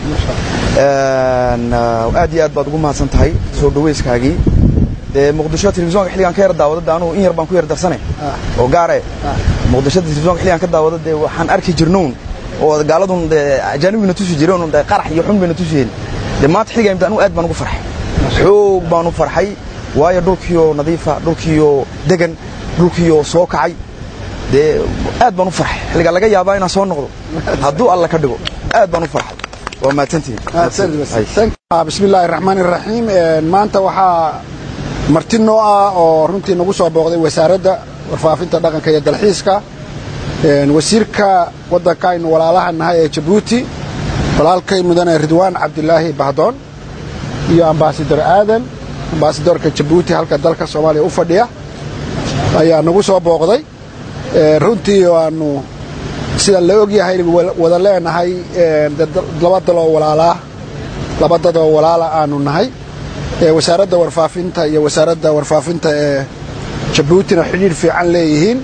aad iyo aad baad ugu mahadsan tahay soo dhawayskaagii dee muqdisho telefisonka xilligaan ka yar daawado de anugu in yar baan ku yar darsane oo gaare muqdisho telefisonka xilligaan ka daawado dee waxaan arki jirnoon oo gaaladun dee ajaanibina tusi jireen dee qarax iyo xun bayna tusiyeen dee maanta xilligaan anugu aad baan ugu farxay xoog baan u farxay waayo dhulkiioo nadiifa dhulkiioo degan dhulkiioo soo kacay dee aad baan u farxay xilligaa laga yaabaa inaan soo noqdo hadduu alla ka dhigo aad baan u farxay waa mahadsantihiin bismi illaahi raxmaan iraxiim maanta waxaa marti noo ah oo runtii nagu soo booqday wasaaradda warfaafinta dhaqanka iyo dalxiiska wasiirka waddanka aynu walaalaha nahay ee jabuuti walaalkay mudane ridwaan cabdilaahi bahdoon iyo ambaasador aadan ambaasadorka jabuuti halka dalka soomaaliya u fadhiya ayaa nagu soo booqday runtii aanu sida la og yahay wada leenahay laba daloo walaalaa laba dadoo walaala aanu nahay wasaaradda warfaafinta iyo wasaaradda warfaafinta ee jabuutina xidhiidh fiican leeyihiin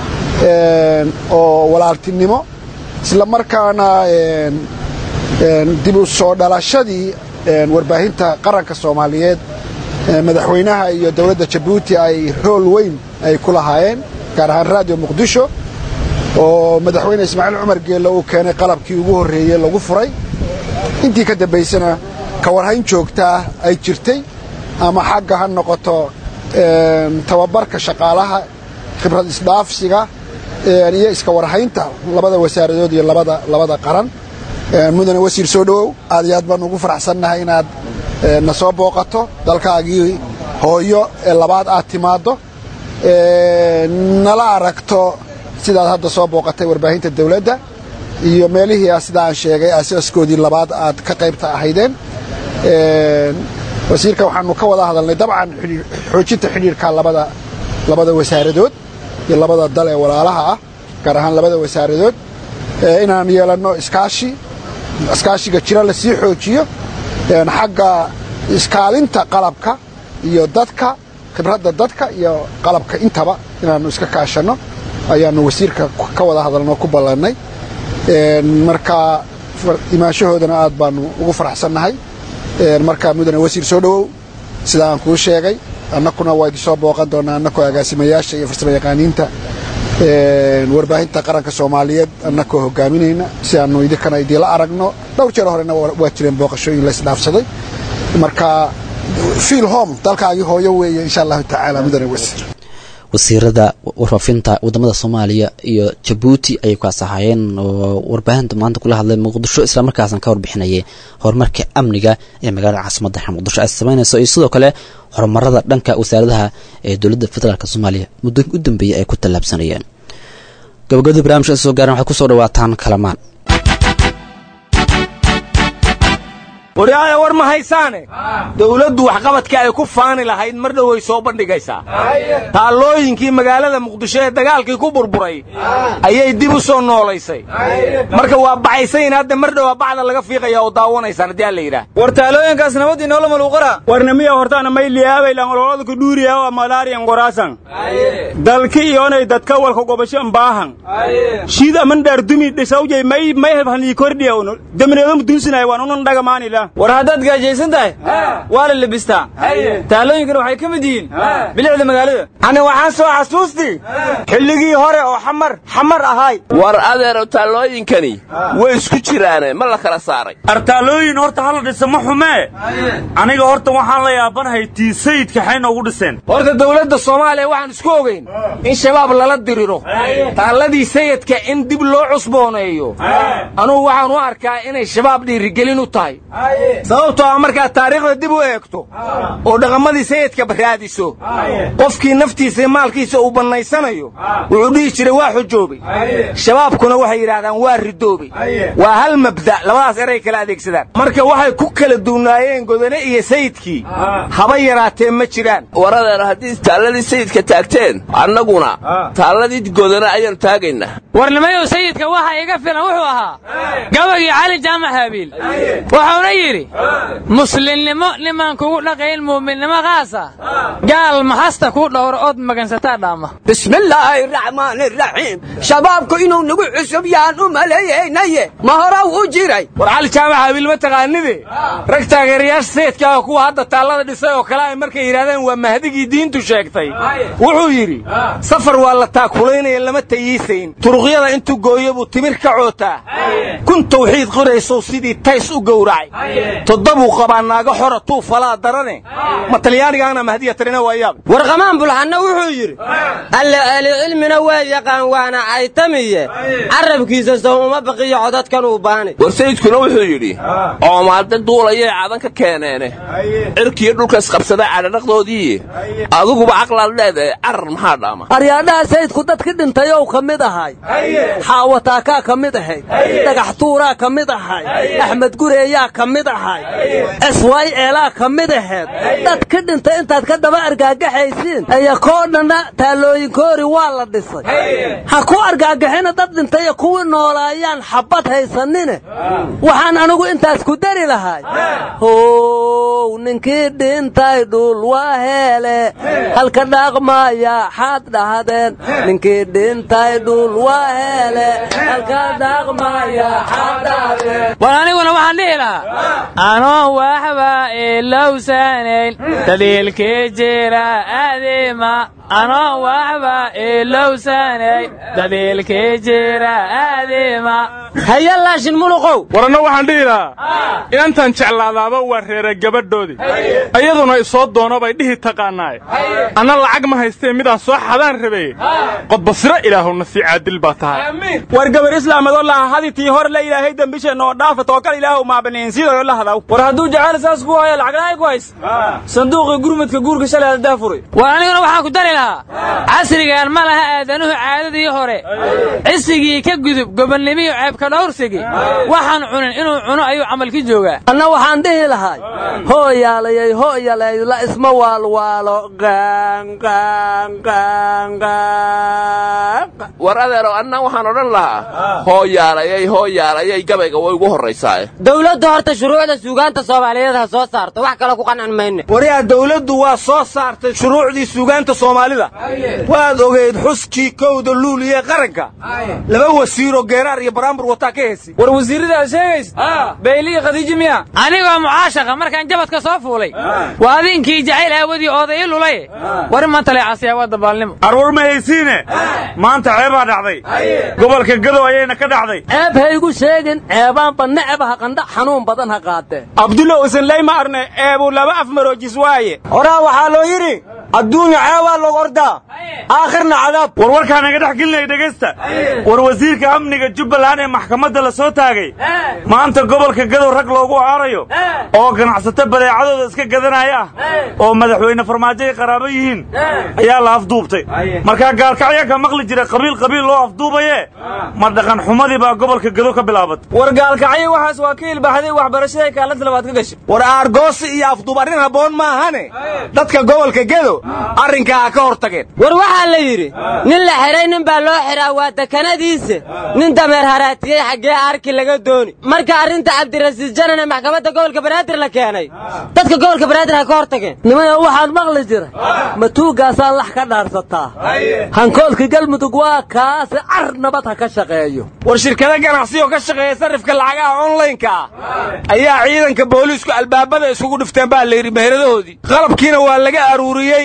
oo walaaltinimo isla markaana dib u soo dhalashadii warbaahinta qaranka soomaaliyeed madaxweynaha iyo dowladda jabuuti ay rool weyn ay ku lahaayeen gaar ahaan raadiyo muqdisho oo madaxweyne ismaaciil cumar geelle uu keenay qalabkii ugu horreeyey lagu furay intii ka dambaysana ka warhayn joogtaa ay jirtay ama xagga ha noqoto tababarka shaqaalaha khibrad isdhaafsiga iyo iska warhaynta labada wasaaradood iyo labada labada qaran mudane wasiir soo dhowow aad iyo aad baan ugu faraxsannahay inaad na soo booqato dalkaagii hooyo ee labaad aad timaaddo nala aragto sidaad hadda soo booqatay warbaahinta dawladda iyo meelihii sida aan sheegay asaaskoodii labaad aad ka qaybta ahaydeen wasiirka waxaanu ka wada hadalnay dabcan xoojinta xidhiirka labada labada wasaaradood iyo labada dal ee walaalaha ah gaar ahaan labada wasaaradood inaan yeelanno iskaashi iskaashiga jira la sii xoojiyo xagga iskaalinta qalabka iyo dadka khibradda dadka iyo qalabka intaba inaannu iska kaashanno ayaannu wasiirka ka wada hadalno ku ballannay marka imaanshahoodana aad baannu ugu faraxsannahay markaa mudane wasiir soo dhowow sida aan kuu sheegay annakuna waa idin soo booqan doonaa annakoo agaasimayaasha iyo farsamo yaqaaniinta warbaahinta qaranka soomaaliyeed annakoo hogaaminayna si aannu idinkana idinla aragno dhowr jeer horena waa jireen booqashooyin la isdhaafsaday marka fiil home dalkaagii hooyo weeye insha allahu tacaala mudane wasiir wasiirada warfaafinta wadamada soomaaliya iyo jabuuti ayay kaas ahaayeen oo warbaahinta maanta kula hadlay muqdisho islamarkaasna ka warbixinayay horumarka amniga ee magaalada caasimada muqdisho ay samaynayso iyo sidoo kale horumarada dhanka wasaaradaha ee dowladda federaalk soomaaliya muddooyinka u dambeeyay ay ku tallaabsanayeen gabagabadii barnamijka soo gaaran waxay kusoo dhawaataan kalamaan waryaaya war ma haysaane dawladdu waxqabadka ay ku faani lahayd mar dhoway soo bandhigaysaa taallooyinkii magaalada muqdisho ee dagaalkii ku burburay ayay dib u soo noolaysay marka waa baxaysayin hadda mar dhowaa bacda laga fiiqaya oo daawanaysaan haddii alla yidhaah war taalooyinkaas nabadii noola maluuqara warnamiya hortaana mayliyaabaylan ololada dhuuriyaa malaariyan goraasan dalki iyonay dadka walka gobasho mbaahan shiid aman dhaardumi dhisawjay may may hanii kordhiya uno damineedo mudunsinay waan unan dhagamaanila war haddaad gaajaysan tahay waa la lebistaa taalooyinkana waxay ka mid yihiin bilicda magaalada ani waxaan soo xasuustii xilligii hore oo xamar xamar ahay war adeero taallooyinkani way isku jiraane ma la kala saaray artaalooyin horta hala dhisa ma xumee aniga horta waxaan la yaabanahay tii sayidka xay noogu dhiseen horta dawladda soomaaliya waxaan isku ogeyn in shabaab lala diriro taalladii sayidka in dib loo cusbooneeyo anugu waxaan u arkaa inay shabaab dhiirigelin u tahay sababtoo ah markaad taariikhda dib u eegto oo dhaqamadii sayidka raadiso qofkii naftiisa iyo maalkiisa uu bannaysanayo wuxuu dhihi jiray waa xujoobay shabaabkuna waxay yidhaahdaan waa ridoobay waa hal mabda labadaas eray kala adeegsadaan marka waxay ku kala duwnaayeen godane iyo sayidkii haba yaraatee ma jiraan waradeena haddii taalladii sayidka taagteen annaguna taalladii godane ayaanu taagaynaa warnimayow sayidka waxa iga filan wuxuu ahaa gabagii cali jaamac haabiil wuxuuna yidhi muslimnimo nimaan kugu dhaqayn muuminnimo khaasa gaal maxasta kuu dhowro ood magansataa dhaama bismillaahi raxmaani raxiim shabaabku inuu nagu cusub yahaan u maleeyeynaye ma horaw u jiray war cali jaamac haabiil ma taqaanide rag taageerayaasha sayidka ah kuwa hadda taallada dhisay oo kale ay markay yidhahdeen waa mahdigii diintu sheegtay wuxuu yidhi safar waa la taakulaynaya lama tayiisayn turuqyada intuu gooyo buu timir ka cootaa kun tawxiid qoraysow sidii tays u gowracay toddobuu qabaa naago xora tuu falaa darane ma talyaanigaana mahdiya tirina waa yaab warqamaan bulxanna wuxuu yidhi alle ahli cilmina waa yaqaan waana caytamiye carabkiisa sow uma baqiyo codadkan uu baani war sayidkuna wuxuu yidhi coomaadda duulayay cadan ka keeneene cirkiyo dhulka isqabsaday cadhadhaqdoodii adiguba caqlaad leedahay carar maxaa dhaama aryaadhaha sayidku dadki dhintayow ka mid ahay xaawataakaa ka mid ahayd dhagax tuuraa ka mid ahay axmed gureeyaa ka mid ahay eswaay eelaa ka mid ahayd dadki dhintay intaad ka daba argaagaxaysiin aya koo dhanna taallooyinkoori waa la dhisay ha ku argaagaxina dad dhintay kuwii noolaayaan xabbad haysanine waxaan anigu intaas ku dari lahay how ninkii dhintay dhul waa heele halka dhaaqmaya xaad dhahdeen ninkii dhintay dhul waa heele halka dhaaqmaya xaad dhahdeen war aniguna waxaan dhihi lahaa anoon waxba ilowsanayn daliilkii jira aadima anoon waxba ilowsanayn daliilkii jira aadima haya laashin muluqow waranna waxaan dhihi lahaa inantan jeclaadaaba waa reera gabadhoodii iyaduna isoo doono bay dhihi taqaannaaye anna lacag ma haystee midaan soo xadaan rabeye qodbasiro ilaahowna sii caadil baa tahay war gabar islaamadoo laha haditii hor la ilaahay dembisheenna oo dhaafa tookal ilaahu maabaneensiidayo la hadaw war hadduu jacayl saas ku haya lacaglaay ku hays sanduuqii gurmadka guurka shalay haddaa furay war aniguna waxaan ku dari lahaa casrigan ma laha aadanuhu caadadii hore cisigii ka gudub gobonnimiyo ceebka dhowrsigi waxaan cunin inuu cuno ayuu camalki joogaa anna waxaan dhihi lahay hooyaalayay hooyalay la isma waalwaalo war adeero anna waxaan odhan lahaa hooyaalayay hooyaalayay gabayga way ugu horraysaae dawladdu horta shuruucda suugaanta soomaaliyeed ha soo saarto wax kale ku qancin mayne waryaa dawladdu waa soo saartay shuruucdii suugaanta soomaalida waad ogeyd xuskii kowda luuliye qaranka laba wasiiroo geeraar iyo baraambur wataa ka hesi war wasiirradaad sheegaysa bayliya khadiiji miya anigoo mucaashaqa markaan jabadka soo fuulay waa adinkii jacayl aawadii ooday i lulaye war ma taleecasiyaa waa dabaalnimo arwar ma haysiine maanta ceebaa dhacday gobolka gadow ayayna ka dhacday ceeb haygu sheegin ceebaanba necbaha qandha xanuun badan ha qaatee abdulla usanley ma arne eebuu laba af maroojis waaye horaa waxaa loo yidhi adduunya ceebaa log ordaa aakhirna cadaab war warkaa naga dhex gelinaya dhegaysta war wasiirka amniga jubbaland ee maxkamadda la soo taagay maanta gobolka gadow rag loogu aarayo oo ganacsato badeecadooda iska gadanaya ah oo madaxweyne farmaajo ay qaraabo yihiin ayaa la afduubtay markaa gaalkacyaa ka maqli jira qabiil qabiil loo afduubaye ma dhaqan xumadii baa gobolka gadow ka bilaabatay war gaalkacyo waxaas waa ka ilbaxday waxbarashada kaalanta labaad ka gashay war aargoosi iyo afduub arrin habboon maahane dadka gobolka gedo arrinkaa ha ka hor tageen war waxaa la yidhi nin la xidhay nin baa loo xidhaa waa dekanadiisa nin dameer haraatiyey xaggee arki laga dooni marka arrinta cabdirasiis janan ee maxkamadda gobolka banaadir la keenay dadka gobolka banaadir ha ka hor tageen nimaya waxaan maqli jiray matuugaasaa lax ka dhaarsataa hankoolka galmudug waa kaasi car nabad ha ka shaqeeyo war shirkado ganacsi oo ka shaqeeya sarrifka lacagaha onlaynka ah ayaa ciidanka booliisku albaabada isugu dhifteen baa la yidhi meheradahoodii qalabkiina waa laga aruuriyey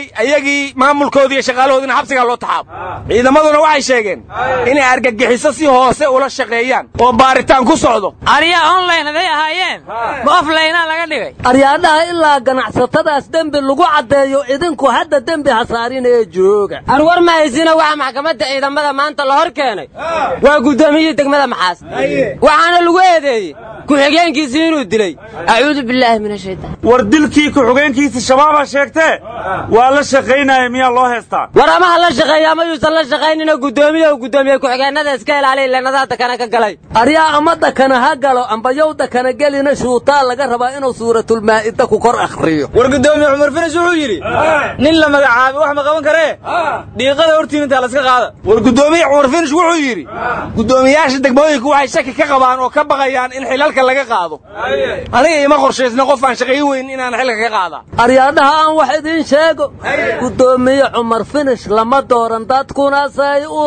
ayagii maamulkoodii iyo shaqaalahoodiina xabsigaa loo taxaabo ciidamaduna waxay sheegeen inay argagixiso si hoose ula shaqeeyaan oo baaritaan ku socdo aryaa online haday ahaayeen ma offlinea laga dhigay aryaadhaha ilaa ganacsatadaas dembi lagu caddeeyo idinku hadda dembi hasaarinee jooga arwar ma haysina waxaa maxkamadda ciidamada maanta la hor keenay waa guddoomiyihii degmada maxaas waxaana lagu eedeeyey ku-xigeenkiisii inuu dilay acuudu bilaahi min ashaytaan war dilkii ku-xigeenkiisa shabaabaa sheegtee waa la shaqaynaya miyaa loo heestaa war ama ha la shaqeeya ama yuusan la shaqaynina guddoomiye uu guddoomiye ku-xigeenada iska ilaaliya leenadaha dakana ka galay aryaa ama dakana ha galo amba yow dakana gelina shuutaa laga rabaa inuu suuratulmaa'ida ku kor akhriyo war guddoomiye cumar finis wuxuu yidhi nin la magacaabay wax ma qaban karee dhiiqada hortiin intaa laska qaada war guddoomiye cumar finish wuxuu yidhi guddoomiyaasha degmooyinka waxay shaki ka qabaan oo ka baqayaan in xilalka laga qaado aniga ima qorshaysna qof aan shaqayn weyn inaan xilka ka qaada aryaadhaha aan wax idiin sheego guddoomiye cumar finish lama dooran dadkuna say u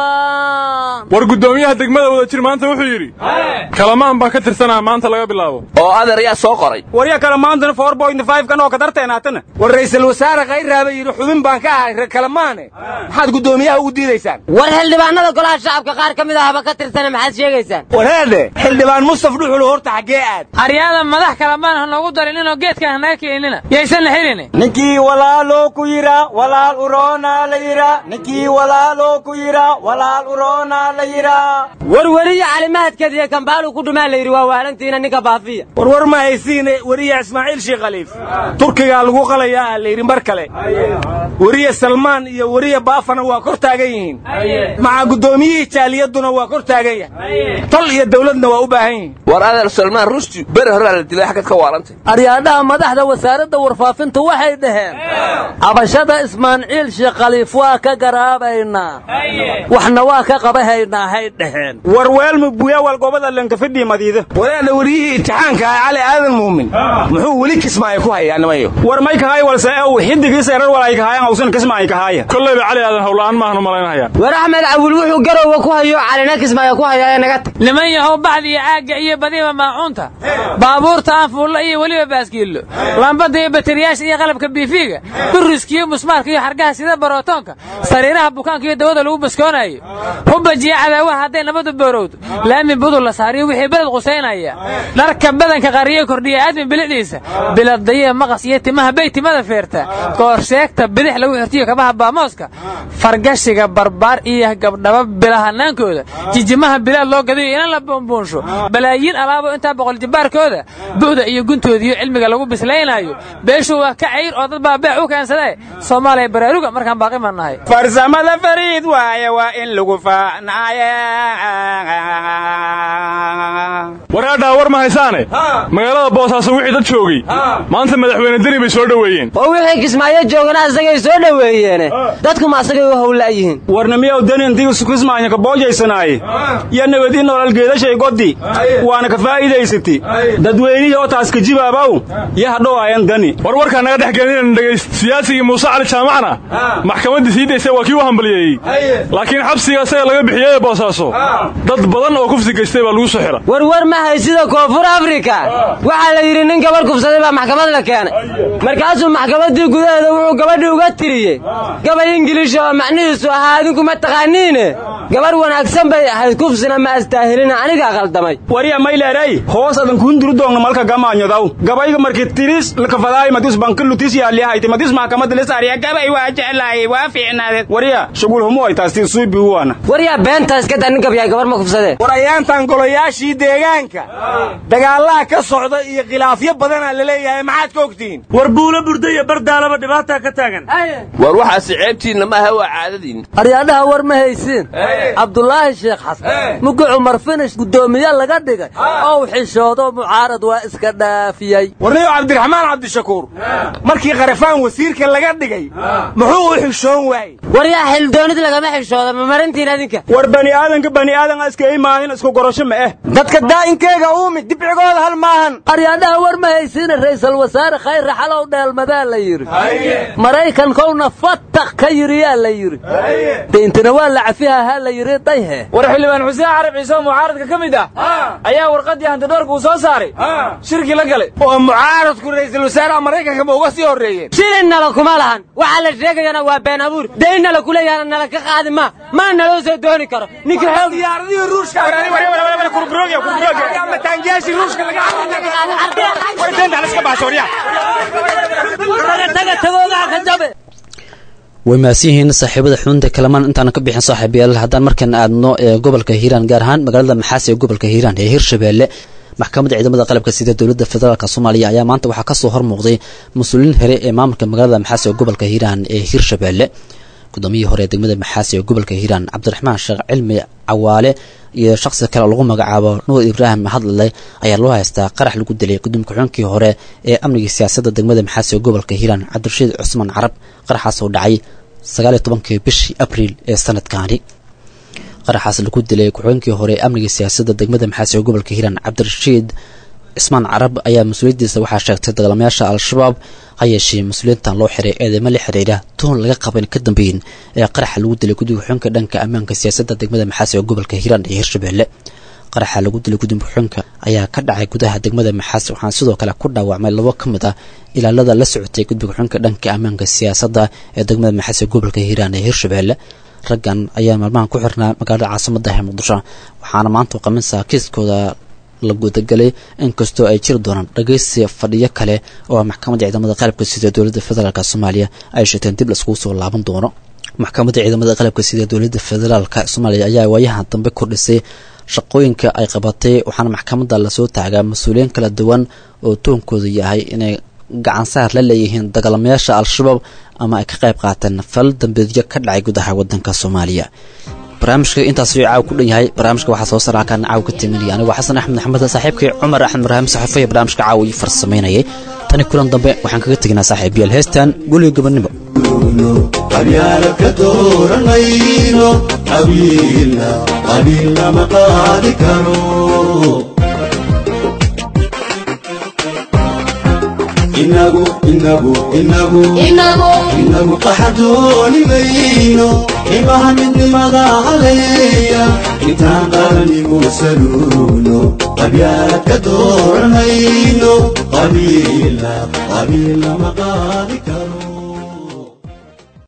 rabaan war guddoomiyaha degmada wadajir maanta wuxuu yidhi kalamaan baan ka tirsanaa maanta laga bilaabo oo adeer yaa soo qoray warya kale maantana four point five kan oo ka darteenaatana war ra'iisul wasaare khayraaba yidhi xubin baan ka ahay reer kalamaane maxaad guddoomiyaha ugu diidaysaan war xildhibaanada golaha shacabka qaar ka mid ahaba ka tirsana maxaad sheegaysaan wareede xildhibaan mustaf dhuxul horta xaggee aad aryaada madax kalamaan ha noogu darin inoo geedkan hanaga keenina yaysan xilini ninkii walaaloo ku yidha walaal uroonaa la yidha ninkii walaaloo ku yidha walaal uroonaa la yidha warweriyo calimahadkeediyo kambaalu ku dhumaa la yidhi waa waalantiina ninka baafiya warwar ma haysiine weriya ismaaciil sheekh khaliif turkigaa lagu qalayaa la yidhi mar kale weriya salmaan iyo weriya baafana waa kor taagan yihiin maca guddoomiyihii jaaliyaduna waa kor taagan yahay tol iyo dawladna waa u baahan yihiin war adeer salmaan rushdi beri horaa la dilay xagad ka waarantay aryaadhaha madaxda wasaaradda warfaafinta waxay dhaheen cabashada ismaaciil sheekh khaliif waa ka garaabaynaa waxna waa ka qabahaynaa hay dhaheen war weelma buyawal gobada lankafidhii madiida walaana weriyihii imtixaanka ah cali aadan muumin muxuu weli kismaayo ku hayaa nimayo war may kahay walse ew xidigiisa erar walay kahaayan awsan kismaayo kahaaya kollayba cali aadan howla'aan maahan u malaynahaya war axmed cawil wuxuu garowa ku hayo calina kismaayo ku hayaa ee naga tag niman yahow baxda iyo caagga iyo badiba maacuunta baabuurta aan fuulla iyo weliba baaskiillo lambada iyo bateriyaasha iyo qalabka biifiga buriskiyo musmaarka iyo xargaha sida barootoonka sariiraha bukaanka iyo dawada lagu baskoonayo hubajiya cadaawaha hadday nabadu boorowdo laami budul la saariyo wixii beled qusaynaya dharka badanka qariyo kordhiya aadmi bilicdiisa biladdaye maqas iyo timaha bay timada feerta koorsheegta bidix lagu xirtiyo kabaha baamooska fargashiga barbaar iyo gabdhaba bilahanaankooda jijimaha bilaad loo gadayo inan la buunbuunsho balaayiin alaabo intaa boqol jibbaarkooda bu'da iyo guntoodiiyo cilmiga lagu bislaynaayo beeshu waa ka cayr oo dad baa beec u keensadee soomaaliya baraaruga markaan baaqi ma nahay farsamada fariid waaye waa in lagu faanaaye waraadhaa war ma haysaane magaalada boosaaso wixii dad joogay maanta madaxweyne deni bay soo dhoweeyeen oo wixii kismaayo joogana asagay soo dhoweeyeene dadkuma asagay u howla'yihiin warna miyaw deni intii kismaayo ka boojaysanaaye iyo nabad in nolol geedashay goddi waana ka faa'iidaysati dadweynihii oo taas ka jibaabaw iyo hadhow ayan dani war warkaa naga dhex gelin dhegayst siyaasigii muuse cali jaamacna maxkamaddii sii daysay waa kii u hambaliyeeyey laakiin xabsiga isaga laga bixiyey boosaaso dad badan oo kufsi gaystay baa lagu soo xira warwar ma haysida koonfur afrika waxaa la yidhi nin gabarh kufsaday baa maxkamad la keenay markaasuu maxkamaddii gudaheeda wuxuu gabadhii uga tiriyey gabay ingiliish oo macnihiisu ahaa adinku ma taqaaniine gabarh wanaagsan bay ahayd kufsina ma astaahilina anigaa qaldamay warya mayleeray hoos adan kuunduru doogna malka gamaanyodaw gabayga markii tiris lakafadaay madis bankilutis yaaliyahayti madis maxkamadda lisaariya gabay waa jeclaayay waa fiicnaadeed warya shugul humu ay taastii suubi uwaana waryaa beenta iska daa nin gabyahay gabar ma kufsadeen war ayaantan golayaashii deegaanka dagaalaha ka socda iyo khilaafyo badanaa la leeyahay maxaad ka ogtihiin war buulo burda iyo bardaalaba dhibaataa ka taagan war waxaasi ceebtiinna maaha waa caadadiin aryaadhaha war ma haysiin cabdulaahi sheekh xasan mugi cumar finish guddoomiye laga dhigay ow xishoodo mucaarad waa iska dhaafiyey warniyo cabdiraxmaan cabdishakuur markii qarafaan wasiirka laga dhigay muxuu u xishoon waayey waryaa xildoonid lagama xishooda ma marintiin adinka war bani aadanka bani aadan iska imaahin isku gorasho ma eh dadka daa'inkeega uumi dibcigooda hal maahan aryaadhaha war ma haysiina ra'iisul wasaare khayr raxalow dheelmadaa la yidhi maraykankowna fatak ka yidhi yaa la yidhi deintana waa la cafiha ha la yidhi dayhe war xildhibaan xuseen carab ciise oo mucaaradka ka mid ah ayaa warqaddii hantidhoorka uu soo saaray shirkii la galay oo mucaaradku ra'iisul wasaaraha maraykanka ma uga sii horreeyeen shilin nala kuma lahan waxaa la sheegayana waa been abuur dayn nala kuleeyahana nala ka qaadi ma mana naloo soo dooni karo ninka xoog diyaaradihii ruushka mataangiyaashii ruushka laga taga tagoogaa ka jabe way mahadsan yihiin saaxiibada xudunta kalamaan intaana ka bixin saaxiibayaal haddaan markan aadno ee gobolka hiiraan gaar ahaan magaalada maxaas ee gobolka hiiraan ee hirshabeelle maxkamadda ciidamada qalabka sida dowladda federaalk soomaaliya ayaa maanta waxaa kasoo hormuuqday mas-uuliyiin here ee maamulka magaalada maxaas ee gobolka hiiraan ee hirshabeelle gudoomiyihii hore ee degmada maxaas ee gobolka hiiraan cabdiraxmaan sheekh cilmi cawaale iyo shaksi kale oo lagu magacaabo nuur ibraahim hadlale ayaa loo haystaa qarax lagu dilay gudoomiye ku-xigeenkii hore ee amniga siyaasadda degmada maxaas ee gobolka hiiraan cabdirashiid cusmaan carab qaraxaas oo dhacay sagaaliyo tobankii bishii abriil ee sanadkaani qaraxaas lagu dilay ku-xigeenkii hore ee amniga siyaasadda degmada maxaas ee gobolka hiiraan cabdirashiid cismaan carab ayaa mas-uuliyaddiisa waxaa sheegtay dagaalamayaasha al-shabaab ha yeeshee mas-uuliyiintan loo xiray eedeymo la xiriira tuhun laga qaban ka dambeyn ee qaraxa lagu dilay guddiga ku-xigeenka dhanka ammaanka siyaasadda degmada maxaas ee gobolka hiiraan iyo hirshabeelle qaraxa lagu dilay guddiga ku-xigeenka ayaa ka dhacay gudaha degmada maxaas waxaana sidoo kale ku dhaawacmay labo ka mid ah ilaalada la socotay guddiga ku-xigeenka dhanka ammaanka siyaasadda ee degmada maxaas ee gobolka hiiraan ee hirshabeelle raggan ayaa maalmahan ku xirnaa magaalada caasimada ee muqdisho waxaana maanta qaminsa kiiskooda la gudagalay inkastoo ay jiri doonaan dhageysi fadhiyo kale oo maxkamadda ciidamada qalabka sida dowladda federaalk soomaaliya ay sheegteen dib laiskugu soo laaban doono maxkamadda ciidamada qalabka sida dowladda federaalk soomaaliya ayaa waayahan dambe kordhisay shaqooyinka ay qabatay waxaana maxkamadda lasoo taagaa mas-uuliyiin kala duwan oo toonkoodu yahay inay gacansaar la leeyihiin dagaalamayaasha al-shabaab ama ay ka qayb qaateen fal dambeedyo ka dhacay gudaha wadanka soomaaliya barnaamijka intaas ayuu caaw ku dhan yahay barnaamijka waxaa soo saara halkaan caaw ka timinaya anigoo xasan axmed maxamed saaxiibkii cumar axmed marhaam saxafiya barnaamijka caaw ii farsamaynayay tani kulan dambe waxaan kaga teginaa saaxiibayaal heestan guliga gobonnimo qabyaala ka dooranayno qabiilna qabiilna ma qaadi karo inagu inagu inagu inagu qaxadooni mayno imaha midnimada haleeya intaan qaranigu saluuno qabyaalad ka dooranayno qabiilna qabiilna ma qaadi karo